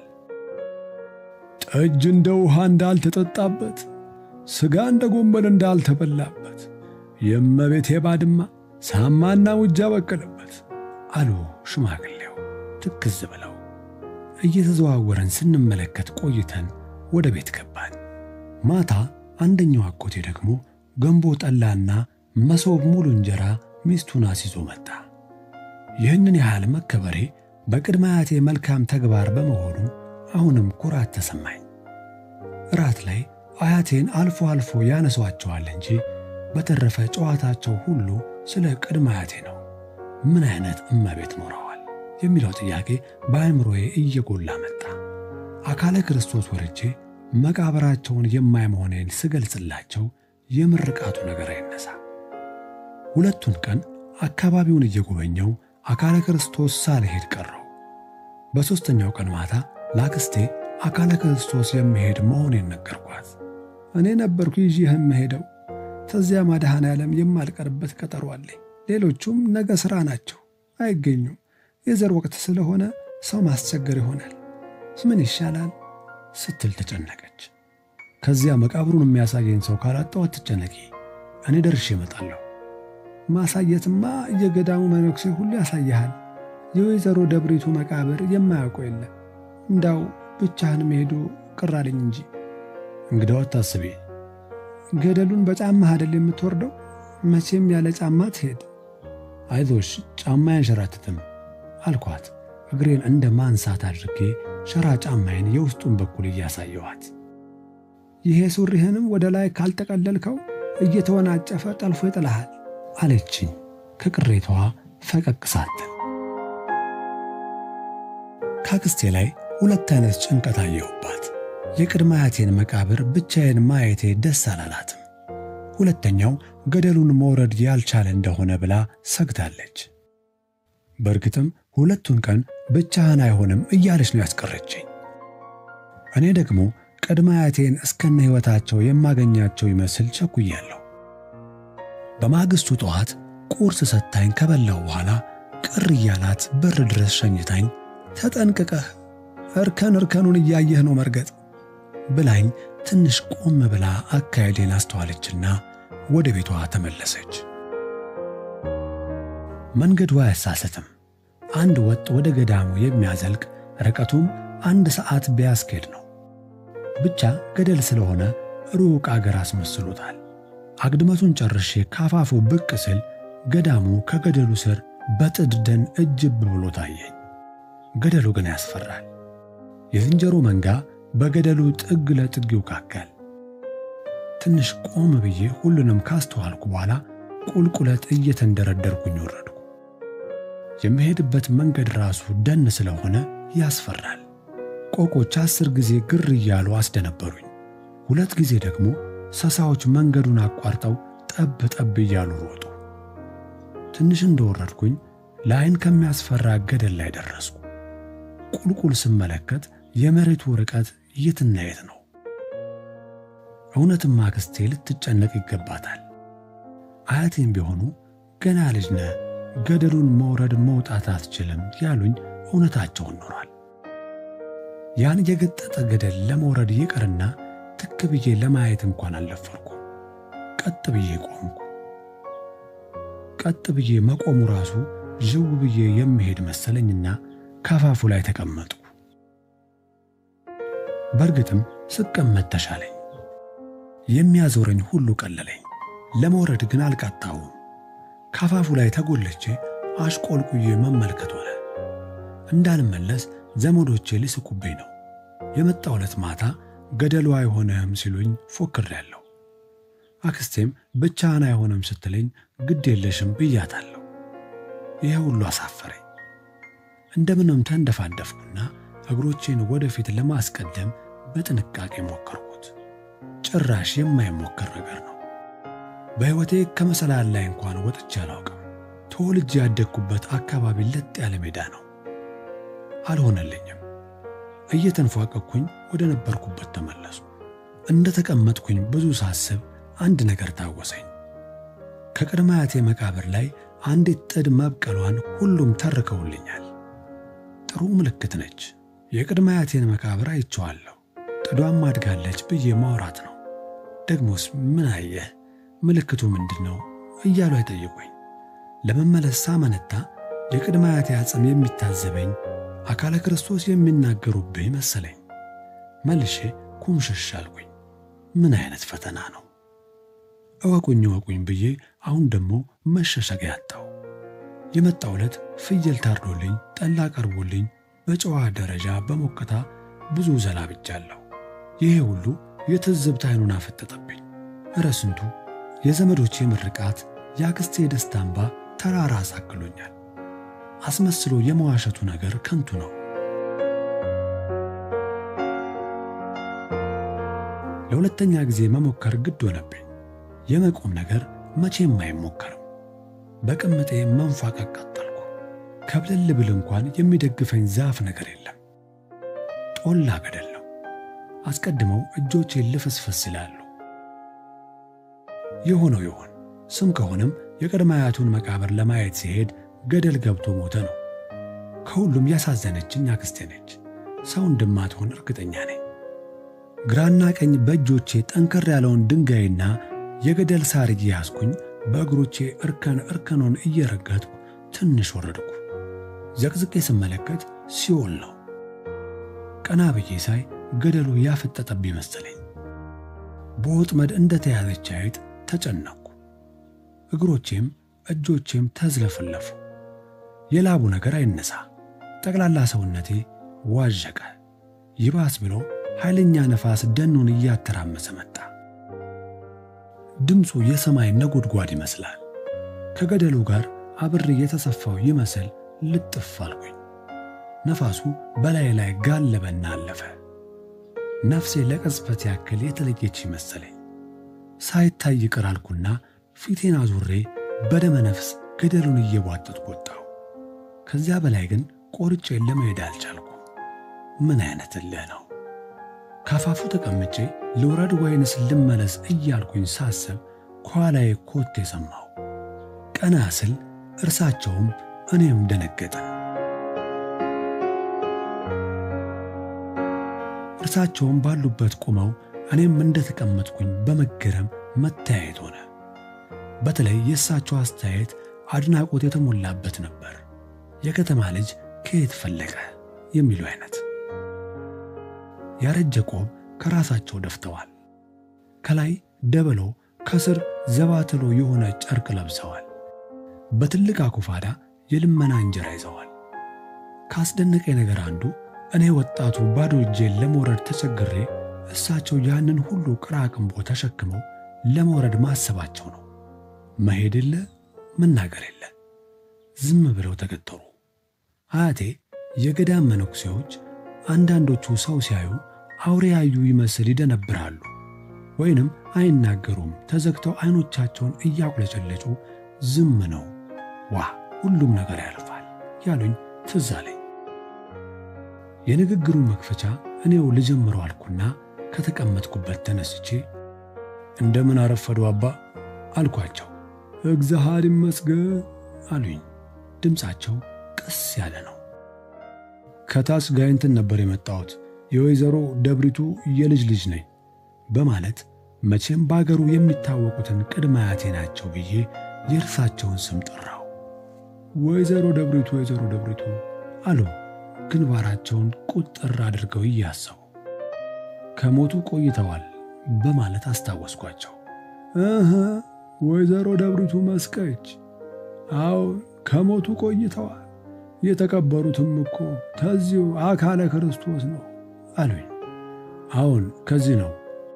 ጠጅ እንደ ውሃ እንዳልተጠጣበት፣ ሥጋ እንደ ጎመን እንዳልተበላበት የእመቤቴ ባድማ ሳማና ሙጃ በቀለበት አሉ ሽማግሌው ትክዝ ብለው። እየተዘዋወረን ስንመለከት ቆይተን ወደ ቤት ገባን። ማታ አንደኛው አጎቴ ደግሞ ገንቦ ጠላና መሶብ ሙሉ እንጀራ ሚስቱን አስይዞ መጣ። ይህንን ያህል መከበሬ በቅድመ አያቴ መልካም ተግባር በመሆኑ አሁንም ኩራት ተሰማኝ። እራት ላይ አያቴን አልፎ አልፎ ያነሷቸዋል እንጂ በተረፈ ጨዋታቸው ሁሉ ስለ ቅድመ አያቴ ነው። ምን አይነት እመቤት ኖረዋል የሚለው ጥያቄ በአእምሮዬ እየጎላ መጣ። አካለ ክርስቶስ ወርጄ መቃብራቸውን የማይ መሆኔን ስገልጽላቸው የምርቃቱ ነገር አይነሳ። ሁለቱን ቀን አካባቢውን እየጎበኘው አካለ ክርስቶስ ሳልሄድ ቀረው። በሦስተኛው ቀን ማታ ላክስቴ አካለ ክርስቶስ የምሄድ መሆኔን ነገርኳት። እኔ ነበርኩ ይዤህ የምሄደው ከዚያ መድኃኔ ዓለም የማልቀርበት ቀጠሮ አለኝ። ሌሎቹም ነገ ሥራ ናቸው፣ አይገኙም። የዘር ወቅት ስለሆነ ሰው ማስቸገር ይሆናል። ምን ይሻላል ስትል ተጨነቀች። ከዚያ መቃብሩን የሚያሳየኝ ሰው ካላጣው አትጨነቂ፣ እኔ ደርሼ እመጣለሁ። ማሳየትማ የገዳሙ መነኩሴ ሁሉ ያሳይሃል። የወይዘሮ ደብሪቱ መቃብር የማያውቀው የለም። እንዳው ብቻህን መሄዱ ቅር አለኝ እንጂ። እንግዳው አታስቢ። ገደሉን በጫማህ አይደል የምትወርደው? መቼም ያለ ጫማ ትሄድ። አይዞሽ ጫማ አያንሸራትትም አልኳት። እግሬን እንደ ማንሳት አድርጌ ሸራ ጫማዬን የውስጡን በኩል እያሳየኋት ይሄ ሱሪህንም ወደ ላይ ካልጠቀለልከው እየተወናጨፈ ጠልፎ ይጥልሃል አለችኝ ከቅሬታዋ ፈቀቅ ሳትል። ካክስቴ ላይ ሁለት አይነት ጭንቀት አየሁባት። የቅድመ አያቴን መቃብር ብቻዬን ማየቴ ደስ አላላትም። ሁለተኛው ገደሉን መውረድ ያልቻለ እንደሆነ ብላ ሰግታለች። በእርግጥም ሁለቱን ቀን ብቻህን አይሆንም እያለች ነው ያስቀረችኝ። እኔ ደግሞ ቅድመ አያቴን እስከነ ሕይወታቸው የማገኛቸው ይመስል ቸኩያለሁ። በማግስቱ ጠዋት ቁርስ ሰጥታኝ ከበላው በኋላ ቅር እያላት በር ድረስ ሸኝታኝ ተጠንቅቀህ እርከን እርከኑን እያየህ ነው መርገጥ ብላኝ ትንሽ ቆም ብላ አካሄዴን አስተዋለችና ወደ ቤቷ ተመለሰች። መንገዱ አያሳስትም። አንድ ወጥ ወደ ገዳሙ የሚያዘልቅ ርቀቱም አንድ ሰዓት ቢያስኬድ ነው። ብቻ ገደል ስለሆነ ሩቅ አገር አስመስሎታል። አግድመቱን ጨርሼ ካፋፉ ብቅ ስል ገዳሙ ከገደሉ ስር በጥድ ደን እጅብ ብሎ ታየኝ። ገደሉ ግን ያስፈራል። የዝንጀሮ መንጋ በገደሉ ጥግ ለጥግ ይውካካል። ትንሽ ቆም ብዬ ሁሉንም ካስተዋልኩ በኋላ ቁልቁለት እየተንደረደርኩኝ ወረድኩ። የምሄድበት መንገድ ራሱ ደን ስለሆነ ያስፈራል። ቆቆች አስር ጊዜ ግር እያሉ አስደነበሩኝ። ሁለት ጊዜ ደግሞ ሰሳዎች መንገዱን አቋርጠው ጠብ ጠብ እያሉ ሮጡ። ትንሽ እንደወረድኩኝ ለዓይን ከሚያስፈራ ገደል ላይ ደረስኩ። ቁልቁል ስመለከት የመሬቱ ርቀት የትና የት ነው? እውነትም አክስቴ ልትጨነቅ ይገባታል። አያቴም ቢሆኑ ገና ልጅ ነህ፣ ገደሉን መውረድ መውጣት አትችልም ያሉኝ እውነታቸውን ኖሯል። ያን የገጠጠ ገደል ለመውረድ ይቅርና ትክ ብዬ ለማየት እንኳን አልደፈርኩም። ቀጥ ብዬ ቆምኩ። ቀጥ ብዬ መቆሙ ራሱ ዥው ብዬ የምሄድ መሰለኝና ካፋፉ ላይ ተቀመጥኩ። በእርግጥም ስቀመጥ ተሻለኝ። የሚያዞረኝ ሁሉ ቀለለኝ። ለመውረድ ግን አልቃጣውም። ካፋፉ ላይ ተጎልቼ አሽቆልቁዬ መመልከት ሆነ። እንዳልመለስ ዘመዶቼ ሊስቁብኝ ነው። የመጣው ዕለት ማታ ገደሉ አይሆንህም ሲሉኝ ፎክሬያለሁ። አክስቴም ብቻህን አይሆንም ስትለኝ ግድ የለሽም ብያታለሁ። ይሄ ሁሉ አሳፈረኝ። እንደምንም ተንደፋደፍኩና እግሮቼን ወደፊት ለማስቀደም በጥንቃቄ ሞከርኩት። ጭራሽ የማይሞከር ነገር ነው። በሕይወቴ ከመሰላል ላይ እንኳን ወጥቼ አላውቅም። ተወልጄ ያደግኩበት አካባቢ ለጥ ያለ ሜዳ ነው። አልሆነልኝም። እየተንፏቀቅኩኝ ወደ ነበርኩበት ተመለሱ። እንደ ተቀመጥኩኝ ብዙ ሳስብ አንድ ነገር ታወሰኝ። ከቅድመ አያቴ መቃብር ላይ አንዲት ጥድ መብቀሏን ሁሉም ተርከውልኛል። ጥሩ ምልክት ነች። የቅድመ አያቴን መቃብር አይቼዋለሁ፣ ጥዷም አድጋለች ብዬ ማውራት ነው። ደግሞስ ምን አየህ? ምልክቱ ምንድን ነው እያሉ አይጠይቁኝ። ለመመለስ ሳመነታ የቅድመ አያቴ አጽም የሚታዘበኝ አካለ ክርስቶስ የሚናገሩብኝ መሰለኝ። መልሼ ኩምሽሽ አልኩኝ። ምን አይነት ፈተና ነው? እወቁኝ እወቁኝ ብዬ አሁን ደግሞ መሸሸጊያ አጣሁ። የመጣው ዕለት ፍየል ታርዶልኝ ጠላ ቀርቦልኝ በጨዋ ደረጃ በሞቅታ ብዙ ዘላብጃለሁ። ይሄ ሁሉ የትዝብት ዓይኑን አፈጠጠብኝ። እረ ስንቱ የዘመዶቼ ምርቃት፣ የአክስቴ የደስታ እንባ ተራራ አሳክሎኛል። አስመስሎ የመዋሸቱ ነገር ከንቱ ነው። ለሁለተኛ ጊዜ መሞከር ግድ ሆነብኝ። የመቆም ነገር መቼም አይሞከርም። በቅምጤ መንፋቀቅ ቀጠልኩ። ከብለል ብል እንኳን የሚደግፈኝ ዛፍ ነገር የለም። ጦላ ገደል ነው። አስቀድመው እጆቼ ልፍስፍስ ይላሉ። የሆነው ይሆን ስም ከሆነም የቅድመ አያቱን መቃብር ለማየት ሲሄድ ገደል ገብቶ ሞተ ነው። ከሁሉም ያሳዘነችኝ አክስቴ ነች። ሰው እንደማትሆን እርግጠኛ ነኝ። ግራና ቀኝ በእጆቼ ጠንከር ያለውን ድንጋይና የገደል ሳር እየያዝኩኝ በእግሮቼ እርከን እርከኑን እየረገጥኩ ትንሽ ወረድኩ። ዘቅዝቄ ስመለከት ሲኦል ነው። ቀና ብዬ ሳይ ገደሉ ያፈጠጠብኝ መሰለኝ። በወጥመድ እንደተያዘች አይጥ ተጨነቅኩ። እግሮቼም እጆቼም ተዝለፈለፉ። የላቡ ነገር አይነሳ። ጠቅላላ ሰውነቴ ዋዠቀ። ይባስ ብሎ ኃይለኛ ነፋስ ደኑን እያተራመሰ መጣ። ድምፁ የሰማይ ነጎድጓድ ይመስላል። ከገደሉ ጋር አብሬ የተሰፋው ይመስል ልጥፍ አልኩኝ። ነፋሱ በላይ ላይ ጋለበና አለፈ። ነፍሴ ለቅጽበት ያክል የተለየች መሰለኝ። ሳይታይ ቅር አልኩና ፊቴን አዙሬ በደመ ነፍስ ገደሉን እየቧጠጥኩ ወጣሁ። ከዚያ በላይ ግን ቆርጬ ለመሄድ አልቻልኩ። ምን አይነት እልህ ነው! ካፋፉ ተቀምጬ ልውረድ ወይንስ ልመለስ እያልኩኝ ሳስብ ከኋላዬ ኮቴ ሰማሁ። ቀና ስል እርሳቸውም እኔም ደነገጥን። እርሳቸውም ባሉበት ቆመው እኔም እንደተቀመጥኩኝ በመገረም መተያየት ሆነ። በተለይ የእሳቸው አስተያየት አድናቆት የተሞላበት ነበር። የከተማ ልጅ ከየት ፈለቀ የሚሉ አይነት። ያረጀ ቆብ ከራሳቸው ደፍተዋል። ከላይ ደበሎ፣ ከስር ዘባትሎ የሆነ ጨርቅ ለብሰዋል። በትልቅ አኩፋዳ የልመና እንጀራ ይዘዋል። ካስደነቀኝ ነገር አንዱ እኔ ወጣቱ ባዶ እጄን ለመውረድ ተቸግሬ እሳቸው ያንን ሁሉ ቅራቅንቦ ተሸክመው ለመውረድ ማሰባቸው ነው። መሄድ የለ መናገር የለ ዝም ብለው ተገተሩ። አያቴ የገዳም መነኩሴዎች አንዳንዶቹ ሰው ሲያዩ አውሬ ያዩ ይመስል ይደነብራሉ፣ ወይንም አይናገሩም። ተዘግተው አይኖቻቸውን እያቁለጨለጩ ዝም ነው። ዋ ሁሉም ነገር ያልፋል ያሉኝ ትዝ አለኝ። የንግግሩ መክፈቻ እኔው ልጀምረው አልኩና ከተቀመጥኩበት ተነስቼ እንደምን አረፈዱ አባ አልኳቸው። እግዚአብሔር ይመስገን አሉኝ። ድምፃቸው ቀስ ያለ ነው። ከታች ጋይንትን ነበር የመጣሁት የወይዘሮ ደብሪቱ የልጅ ልጅ ነኝ በማለት መቼም በአገሩ የሚታወቁትን ቅድመ አያቴ ናቸው ብዬ የእርሳቸውን ስም ጠራው። ወይዘሮ ደብሪቱ ወይዘሮ ደብሪቱ አሉ ግንባራቸውን ቁጥር አድርገው እያሰቡ። ከሞቱ ቆይተዋል በማለት አስታወስኳቸው። እህ ወይዘሮ ደብሪቱ መስቀች፣ አዎ ከሞቱ ቆይተዋል። የተቀበሩትም እኮ ተዚሁ አካለ ክርስቶስ ነው አሉኝ። አሁን ከዚህ ነው።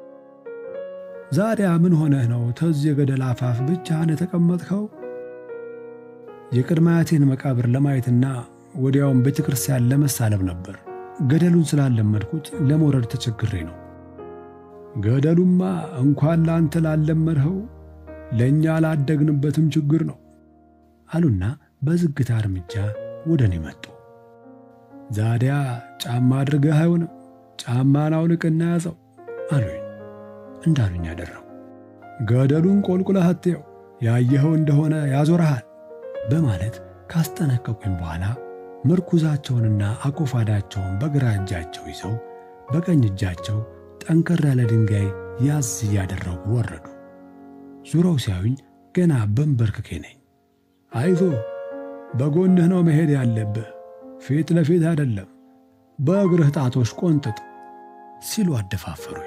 ዛዲያ ምን ሆነህ ነው ተዚህ የገደል አፋፍ ብቻህን የተቀመጥከው? የቅድመ አያቴን መቃብር ለማየትና ወዲያውም ቤተ ክርስቲያን ለመሳለም ነበር። ገደሉን ስላለመድኩት ለመውረድ ተቸግሬ ነው። ገደሉማ እንኳን ለአንተ ላለመድኸው ለእኛ ላደግንበትም ችግር ነው አሉና በዝግታ እርምጃ ወደ እኔ መጡ። ዛዲያ ጫማ አድርገህ አይሆንም፣ ጫማን አውልቅና ያዘው አሉኝ። እንዳሉኝ አደረው። ገደሉን ቆልቁለህ አትየው፣ ያየኸው እንደሆነ ያዞረሃል በማለት ካስጠነቀቁኝ በኋላ ምርኩዛቸውንና አኮፋዳቸውን በግራ እጃቸው ይዘው በቀኝ እጃቸው ጠንከር ያለ ድንጋይ ያዝ እያደረጉ ወረዱ። ዙረው ሲያዩኝ ገና በንበርክኬ ነኝ። አይዞ በጎንህ ነው መሄድ ያለብህ፣ ፊት ለፊት አይደለም፣ በእግርህ ጣቶች ቆንጥጥ ሲሉ አደፋፈሩኝ።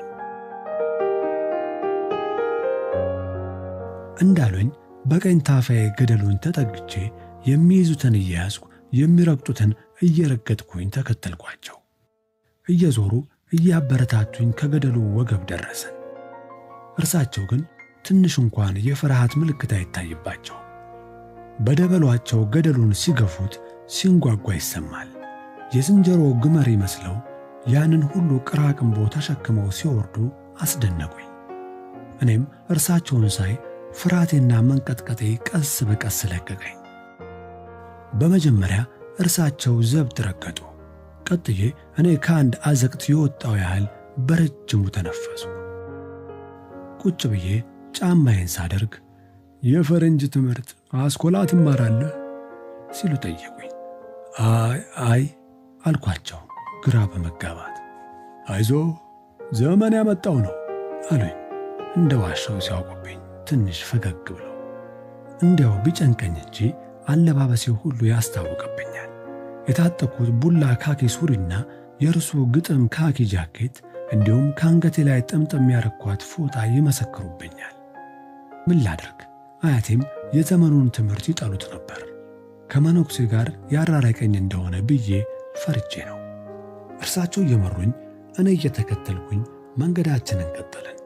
እንዳሉኝ በቀኝ ታፋዬ ገደሉን ተጠግቼ የሚይዙትን እየያዝኩ የሚረግጡትን እየረገጥኩኝ ተከተልኳቸው። እየዞሩ እያበረታቱኝ ከገደሉ ወገብ ደረስን። እርሳቸው ግን ትንሽ እንኳን የፍርሃት ምልክት አይታይባቸው። በደበሏቸው ገደሉን ሲገፉት ሲንጓጓ ይሰማል። የዝንጀሮ ግመር ይመስለው ያንን ሁሉ ቅራቅንቦ ተሸክመው ሲወርዱ አስደነቁኝ። እኔም እርሳቸውን ሳይ ፍርሃቴና መንቀጥቀጤ ቀስ በቀስ ለቀቀኝ። በመጀመሪያ እርሳቸው ዘብጥ ረገጡ። ቀጥዬ እኔ ከአንድ አዘቅት የወጣው ያህል በረጅሙ ተነፈሱ። ቁጭ ብዬ ጫማዬን ሳደርግ የፈረንጅ ትምህርት አስኮላ ትማራለህ ሲሉ ጠየቁኝ። አይ አይ አልኳቸው ግራ በመጋባት አይዞ ዘመን ያመጣው ነው አሉኝ። እንደ ዋሻው ሲያውቁብኝ ትንሽ ፈገግ ብለው እንዲያው ቢጨንቀኝ እንጂ አለባበሴ ሁሉ ያስታውቅብኛል። የታጠቅኩት ቡላ ካኪ ሱሪና የእርሱ ግጥም ካኪ ጃኬት እንዲሁም ከአንገቴ ላይ ጥምጥም ያረኳት ፎጣ ይመሰክሩብኛል። ምን ላድርግ? አያቴም የዘመኑን ትምህርት ይጠሉት ነበር። ከመነኩሴ ጋር ያራራቀኝ እንደሆነ ብዬ ፈርቼ ነው። እርሳቸው እየመሩኝ እኔ እየተከተልኩኝ መንገዳችንን ቀጠልን።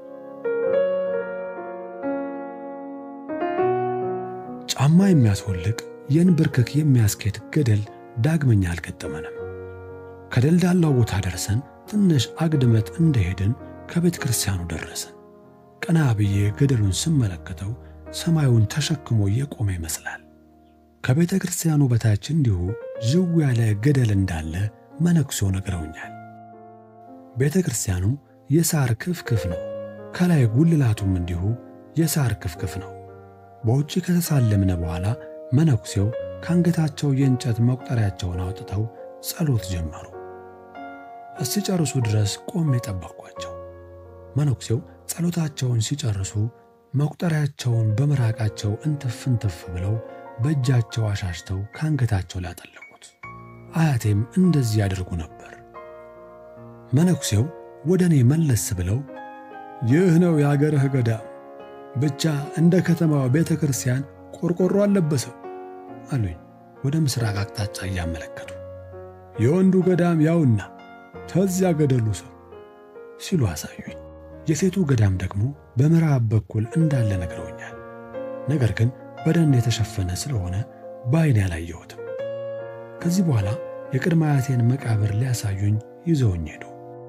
ጫማ የሚያስወልቅ የንብርክክ የሚያስኬድ ገደል ዳግመኛ አልገጠመንም። ከደልዳላው ቦታ ደርሰን ትንሽ አግድመት እንደሄድን ከቤተ ክርስቲያኑ ደረስን። ቀና ብዬ ገደሉን ስመለከተው ሰማዩን ተሸክሞ የቆመ ይመስላል። ከቤተ ክርስቲያኑ በታች እንዲሁ ዥው ያለ ገደል እንዳለ መነኩሴው ነግረውኛል። ቤተ ክርስቲያኑ የሳር ክፍክፍ ነው። ከላይ ጉልላቱም እንዲሁ የሳር ክፍክፍ ነው። በውጭ ከተሳለምነ በኋላ መነኩሴው ከአንገታቸው የእንጨት መቁጠሪያቸውን አውጥተው ጸሎት ጀመሩ። እስኪጨርሱ ድረስ ቆሜ ጠበቅኳቸው። መነኩሴው ጸሎታቸውን ሲጨርሱ መቁጠሪያቸውን በምራቃቸው እንትፍ እንትፍ ብለው በእጃቸው አሻሽተው ከአንገታቸው ላይ አጠለቁት። አያቴም እንደዚህ ያደርጉ ነበር። መነኩሴው ወደ እኔ መለስ ብለው ይህ ነው የአገርህ ገዳም፣ ብቻ እንደ ከተማው ቤተ ክርስቲያን ቆርቆሮ አልለበሰው አሉኝ፣ ወደ ምስራቅ አቅጣጫ እያመለከቱ። የወንዱ ገዳም ያውና ተዚያ ገደሉ ሰው ሲሉ አሳዩኝ። የሴቱ ገዳም ደግሞ በምዕራብ በኩል እንዳለ ነግረውኛል። ነገር ግን በደን የተሸፈነ ስለሆነ በዓይኔ አላየሁትም። ከዚህ በኋላ የቅድመ አያቴን መቃብር ሊያሳዩኝ ይዘውኝ ሄዱ።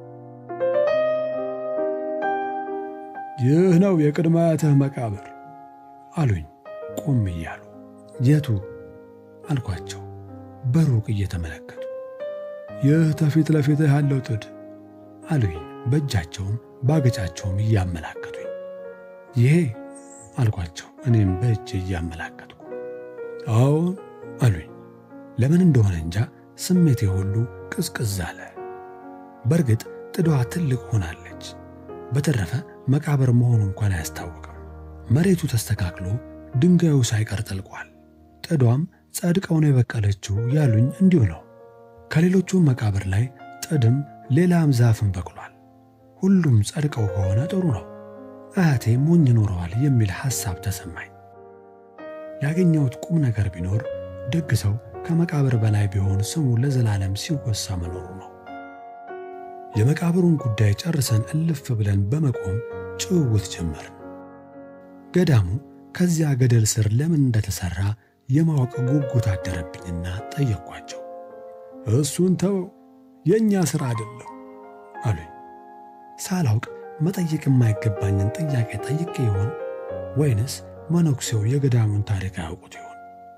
ይህ ነው የቅድመ አያትህ መቃብር አሉኝ ቆም እያሉ። የቱ አልኳቸው በሩቅ እየተመለከቱ። ይህ ተፊት ለፊትህ ያለው ጥድ አሉኝ በእጃቸውም ባገጫቸውም እያመላከቱኝ። ይሄ አልኳቸው እኔም በእጅ እያመላከትኩ። አዎን አሉኝ። ለምን እንደሆነ እንጃ ስሜቴ ሁሉ ቅዝቅዝ አለ። በእርግጥ ጥዷ ትልቅ ሆናለች። በተረፈ መቃብር መሆኑ እንኳን አያስታውቅም። መሬቱ ተስተካክሎ ድንጋዩ ሳይቀር ጠልቋል። ጥዷም ጸድቀው ነው የበቀለችው ያሉኝ እንዲሁ ነው። ከሌሎቹ መቃብር ላይ ጥድም ሌላም ዛፍም በቅሏል። ሁሉም ጸድቀው ከሆነ ጥሩ ነው። አያቴ ሞኝ ኖረዋል የሚል ሐሳብ ተሰማኝ። ያገኘሁት ቁም ነገር ቢኖር ደግ ሰው ከመቃብር በላይ ቢሆን ስሙ ለዘላለም ሲወሳ መኖሩ ነው። የመቃብሩን ጉዳይ ጨርሰን እልፍ ብለን በመቆም ጭውውት ጀመርን። ገዳሙ ከዚያ ገደል ስር ለምን እንደተሠራ የማወቅ ጉጉት አደረብኝና ጠየቅኳቸው። እሱን ተወው፣ የእኛ ሥራ አይደለም አሉኝ። ሳላውቅ መጠየቅ የማይገባኝን ጥያቄ ጠይቄ ይሆን ወይንስ መነኩሴው የገዳሙን ታሪክ አያውቁት ይሆን?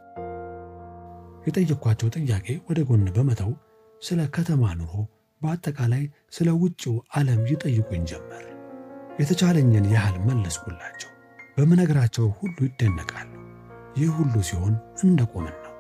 የጠየቅኳቸው ጥያቄ ወደ ጎን በመተው ስለ ከተማ ኑሮ፣ በአጠቃላይ ስለ ውጭው ዓለም ይጠይቁኝ ጀመር። የተቻለኝን ያህል መለስኩላቸው። በምነግራቸው ሁሉ ይደነቃሉ። ይህ ሁሉ ሲሆን እንደ ቆምን ነው።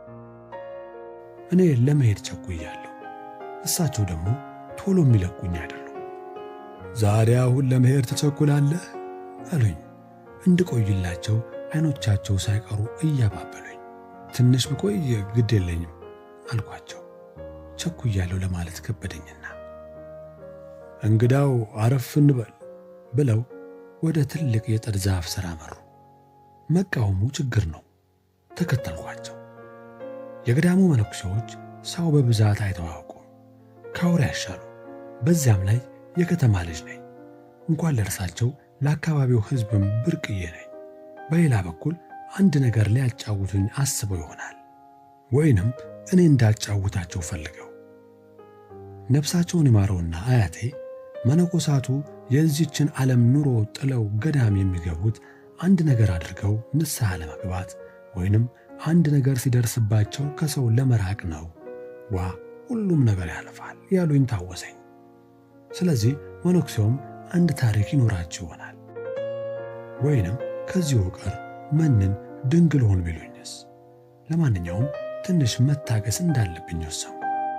እኔ ለመሄድ ቸኩያለሁ። እሳቸው ደግሞ ቶሎ የሚለቁኝ አይደሉም። ዛሬ አሁን ለመሄድ ትቸኩላለህ አሉኝ። እንድቆይላቸው አይኖቻቸው ሳይቀሩ እያባበሉኝ። ትንሽ ብቆይ ግድ የለኝም አልኳቸው። ቸኩያለሁ ለማለት ከበደኝና እንግዳው አረፍ እንበል ብለው ወደ ትልቅ የጥድ ዛፍ ሥር አመሩ። መቃወሙ ችግር ነው። ተከተልኳቸው። የገዳሙ መነኩሴዎች ሰው በብዛት አይተው አያውቁም። ከአውሬ ያሻሉ። በዚያም ላይ የከተማ ልጅ ነኝ። እንኳን ለእርሳቸው ለአካባቢው ሕዝብም ብርቅዬ ነኝ። በሌላ በኩል አንድ ነገር ሊያጫውቱኝ አስበው ይሆናል ወይንም እኔ እንዳጫውታቸው ፈልገው። ነፍሳቸውን ይማረውና አያቴ መነኮሳቱ የዚችን ዓለም ኑሮ ጥለው ገዳም የሚገቡት አንድ ነገር አድርገው ንስሐ ለመግባት ወይንም አንድ ነገር ሲደርስባቸው ከሰው ለመራቅ ነው። ዋ ሁሉም ነገር ያልፋል ያሉኝ ታወሰኝ። ስለዚህ መነኩሴውም አንድ ታሪክ ይኖራቸው ይሆናል። ወይንም ከዚሁ ቀር መንን ድንግል ሆን ቢሉኝስ? ለማንኛውም ትንሽ መታገስ እንዳለብኝ ወሰንኩ።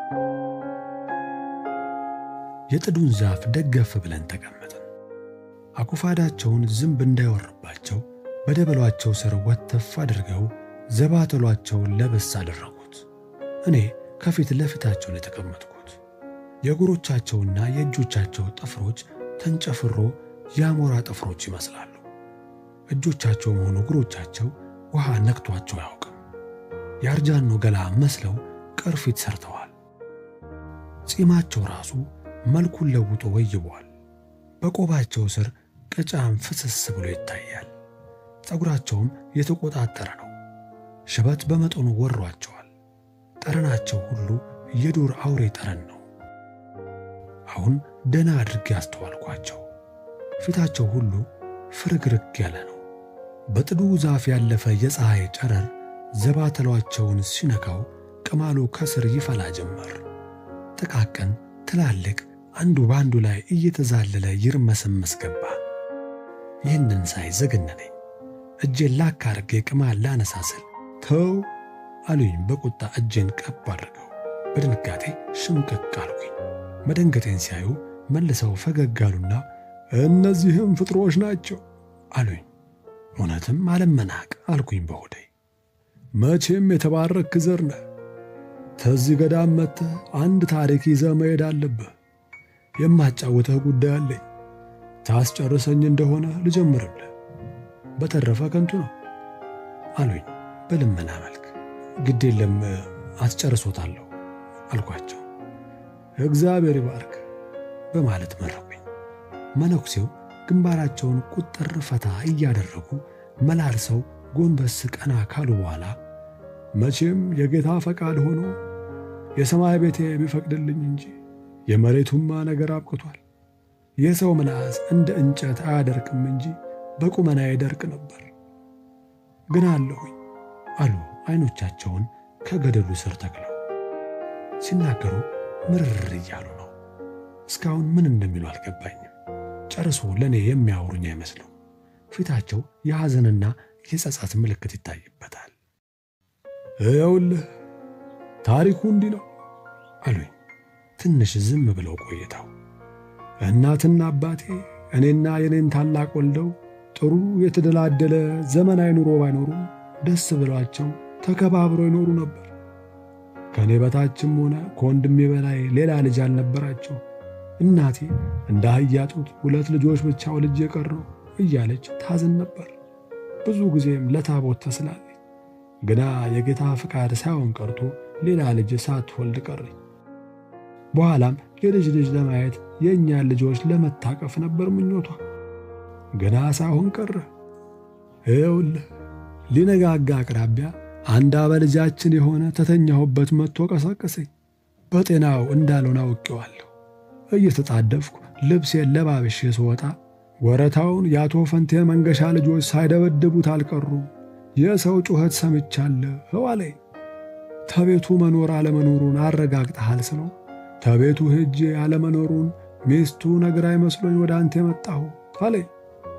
የጥዱን ዛፍ ደገፍ ብለን ተቀመጥን። አኩፋዳቸውን ዝንብ እንዳይወርባቸው በደበሏቸው ስር ወተፍ አድርገው ዘባተሏቸውን ለበስ አደረጉት። እኔ ከፊት ለፊታቸው ነው የተቀመጥኩት። የእግሮቻቸውና የእጆቻቸው ጥፍሮች ተንጨፍሮ የአሞራ ጥፍሮች ይመስላሉ። እጆቻቸውም ሆኑ እግሮቻቸው ውሃ ነክቷቸው አያውቅም። የአርጃኖ ገላ መስለው ቅርፊት ሰርተዋል። ጺማቸው ራሱ መልኩን ለውጦ ወይቧል። በቆባቸው ስር ቅጫም ፍስስ ብሎ ይታያል። ፀጉራቸውም የተቆጣጠረ ነው። ሽበት በመጠኑ ወሯቸዋል። ጠረናቸው ሁሉ የዱር አውሬ ጠረን ነው። አሁን ደህና አድርጌ አስተዋልኳቸው። ፊታቸው ሁሉ ፍርግርግ ያለ ነው። በጥዱ ዛፍ ያለፈ የፀሐይ ጨረር ዘባተሏቸውን ሲነካው ቅማሉ ከስር ይፈላ ጀመር። ጥቃቅን ትላልቅ አንዱ በአንዱ ላይ እየተዛለለ ይርመሰመስ ገባ። ይህንን ሳይ ዘገነነኝ። እጄን ላክ አድርጌ ቅማል ላነሳ ስል ተው አሉኝ በቁጣ እጄን ቀብ አድርገው። በድንጋጤ ሽምቅቅ አልኩኝ። መደንገጤን ሲያዩ መልሰው ፈገግ አሉና እነዚህም ፍጥሮች ናቸው አሉኝ። እውነትም አለመናቅ አልኩኝ በሆዴ። መቼም የተባረክ ዘር ነህ። ተዚህ ገዳም መጥተህ አንድ ታሪክ ይዘህ መሄድ አለብህ። የማጫውተህ ጉዳይ አለኝ። ታስጨርሰኝ እንደሆነ ልጀምርልህ፣ በተረፈ ከንቱ ነው አሉኝ በልመና መልክ። ግድ የለም አስጨርሶታለሁ አልኳቸው። እግዚአብሔር ይባርክ በማለት መረቁኝ። መነኩሴው ግንባራቸውን ቁጥር ፈታ እያደረጉ መላልሰው ጎንበስ ቀና ካሉ በኋላ መቼም የጌታ ፈቃድ ሆኖ የሰማይ ቤቴ ቢፈቅድልኝ እንጂ የመሬቱማ ነገር አብቅቷል። የሰው ምላስ እንደ እንጨት አያደርቅም እንጂ በቁመና ይደርቅ ነበር። ግን አለሁኝ አሉ አይኖቻቸውን ከገደሉ ስር ተክለው። ሲናገሩ ምርር እያሉ ነው። እስካሁን ምን እንደሚሉ አልገባኝም። ጨርሶ ለእኔ የሚያወሩኝ አይመስሉም። ፊታቸው የሐዘንና የጸጸት ምልክት ይታይበታል። እየውልህ ታሪኩ እንዲህ ነው አሉኝ። ትንሽ ዝም ብለው ቆይተው እናትና አባቴ እኔና የኔን ታላቅ ወልደው ጥሩ የተደላደለ ዘመናዊ ኑሮ ባይኖሩም ደስ ብሏቸው ተከባብረው ይኖሩ ነበር። ከእኔ በታችም ሆነ ከወንድሜ በላይ ሌላ ልጅ አልነበራቸው። እናቴ እንደ አህያ ጡት ሁለት ልጆች ብቻ ወልጄ ቀረሁ እያለች ታዝን ነበር። ብዙ ጊዜም ለታቦት ተስላለች። ግና የጌታ ፍቃድ ሳይሆን ቀርቶ ሌላ ልጅ ሳትወልድ ቀረኝ። በኋላም የልጅ ልጅ ለማየት የእኛን ልጆች ለመታቀፍ ነበር ምኞቷ። ግና ሳይሆን ቀረ። ይኸውልህ ሊነጋጋ አቅራቢያ አንድ አበልጃችን የሆነ ተተኛሁበት መጥቶ ቀሰቀሰኝ። በጤናው እንዳልሆነ አውቄዋለሁ። እየተጣደፍኩ ልብሴን ለባብሼ ስወጣ ወረታውን የአቶ ፈንቴ መንገሻ ልጆች ሳይደበድቡት አልቀሩም። የሰው ጩኸት ሰምቻለሁ አለኝ። ተቤቱ መኖር አለመኖሩን አረጋግጠሃል ስለው ተቤቱ ሄጄ አለመኖሩን ሚስቱ ነግራኝ መስሎኝ ወደ አንተ የመጣሁ አለኝ።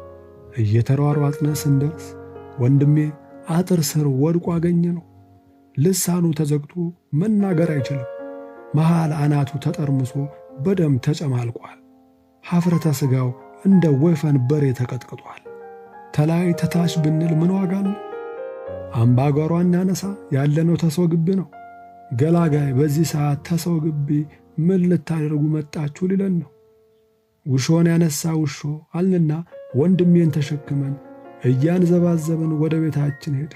እየተሯሯጥነ ስንደርስ ወንድሜ አጥር ስር ወድቆ አገኘ ነው። ልሳኑ ተዘግቶ መናገር አይችልም። መሃል አናቱ ተጠርምሶ በደም ተጨማልቋል። ሐፍረተ ሥጋው እንደ ወይፈን በሬ ተቀጥቅጧል። ተላይ ተታች ብንል ምን ዋጋ ነው? አምባጓሯ እናነሳ ያለነው ተሰው ግቢ ነው። ገላጋይ በዚህ ሰዓት ተሰው ግቢ ምን ልታደርጉ መጣችሁ ሊለን ነው። ውሾን ያነሳ ውሾ አልንና ወንድሜን ተሸክመን እያንዘባዘብን ወደ ቤታችን ሄደ።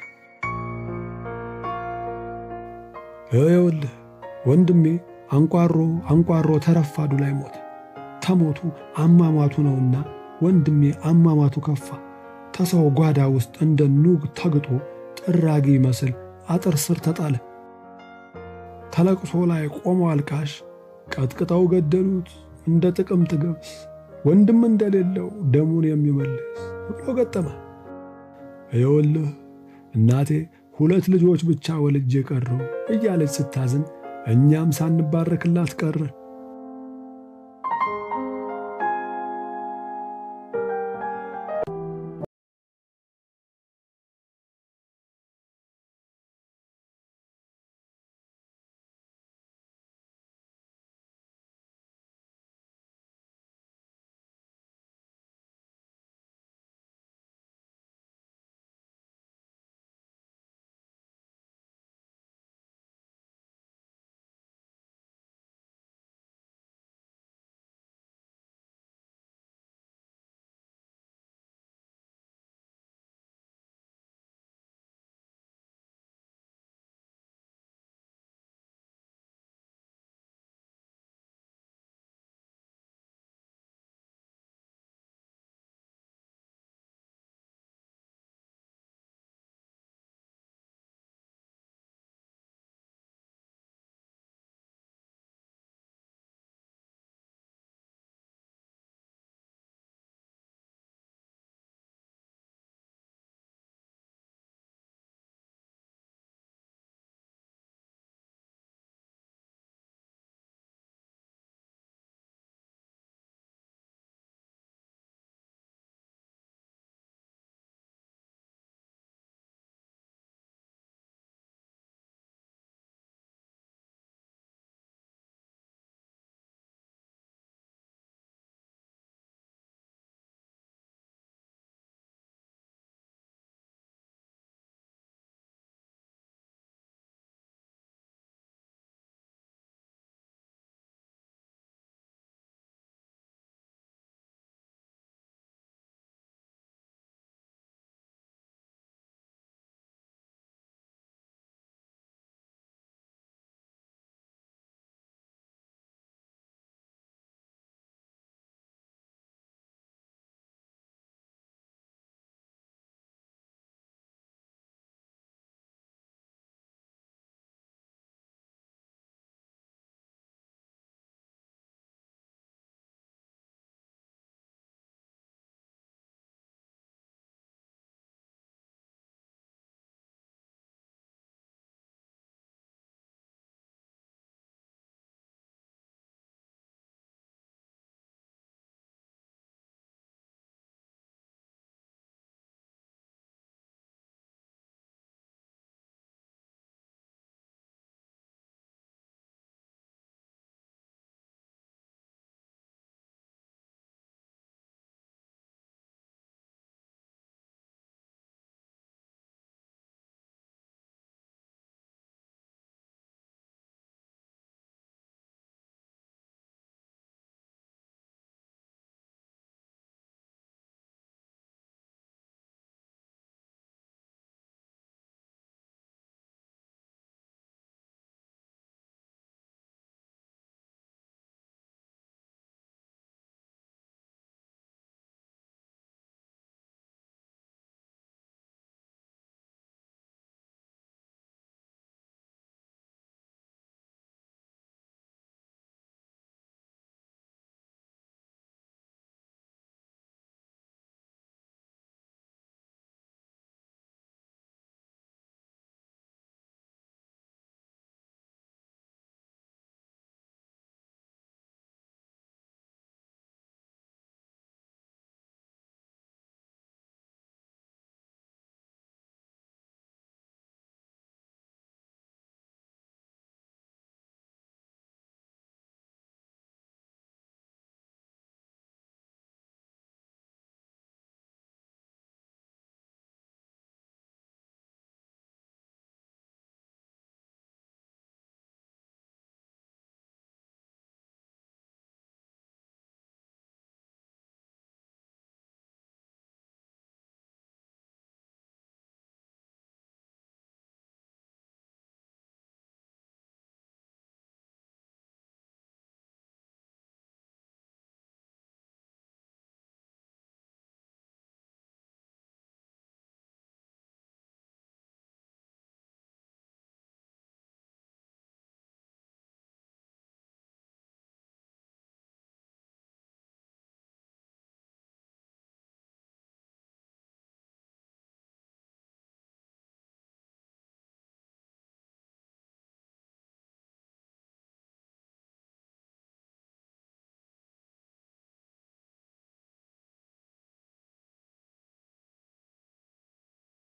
ይኸውልህ ወንድሜ አንቋሮ አንቋሮ ተረፋዱ ላይ ሞተ። ተሞቱ አሟሟቱ ነውና ወንድሜ አሟሟቱ ከፋ። ተሰው ጓዳ ውስጥ እንደ ኑግ ተግጦ ጥራጊ ይመስል አጥር ስር ተጣለ። ተለቅሶ ላይ ቆሞ አልቃሽ ቀጥቅጠው ገደሉት እንደ ጥቅምት ገብስ ወንድም እንደሌለው ደሙን የሚመልስ ብሎ ገጠመ። ይኸውልህ እናቴ ሁለት ልጆች ብቻ ወልጄ ቀረሁ እያለች ስታዝን እኛም ሳንባረክላት ቀረን።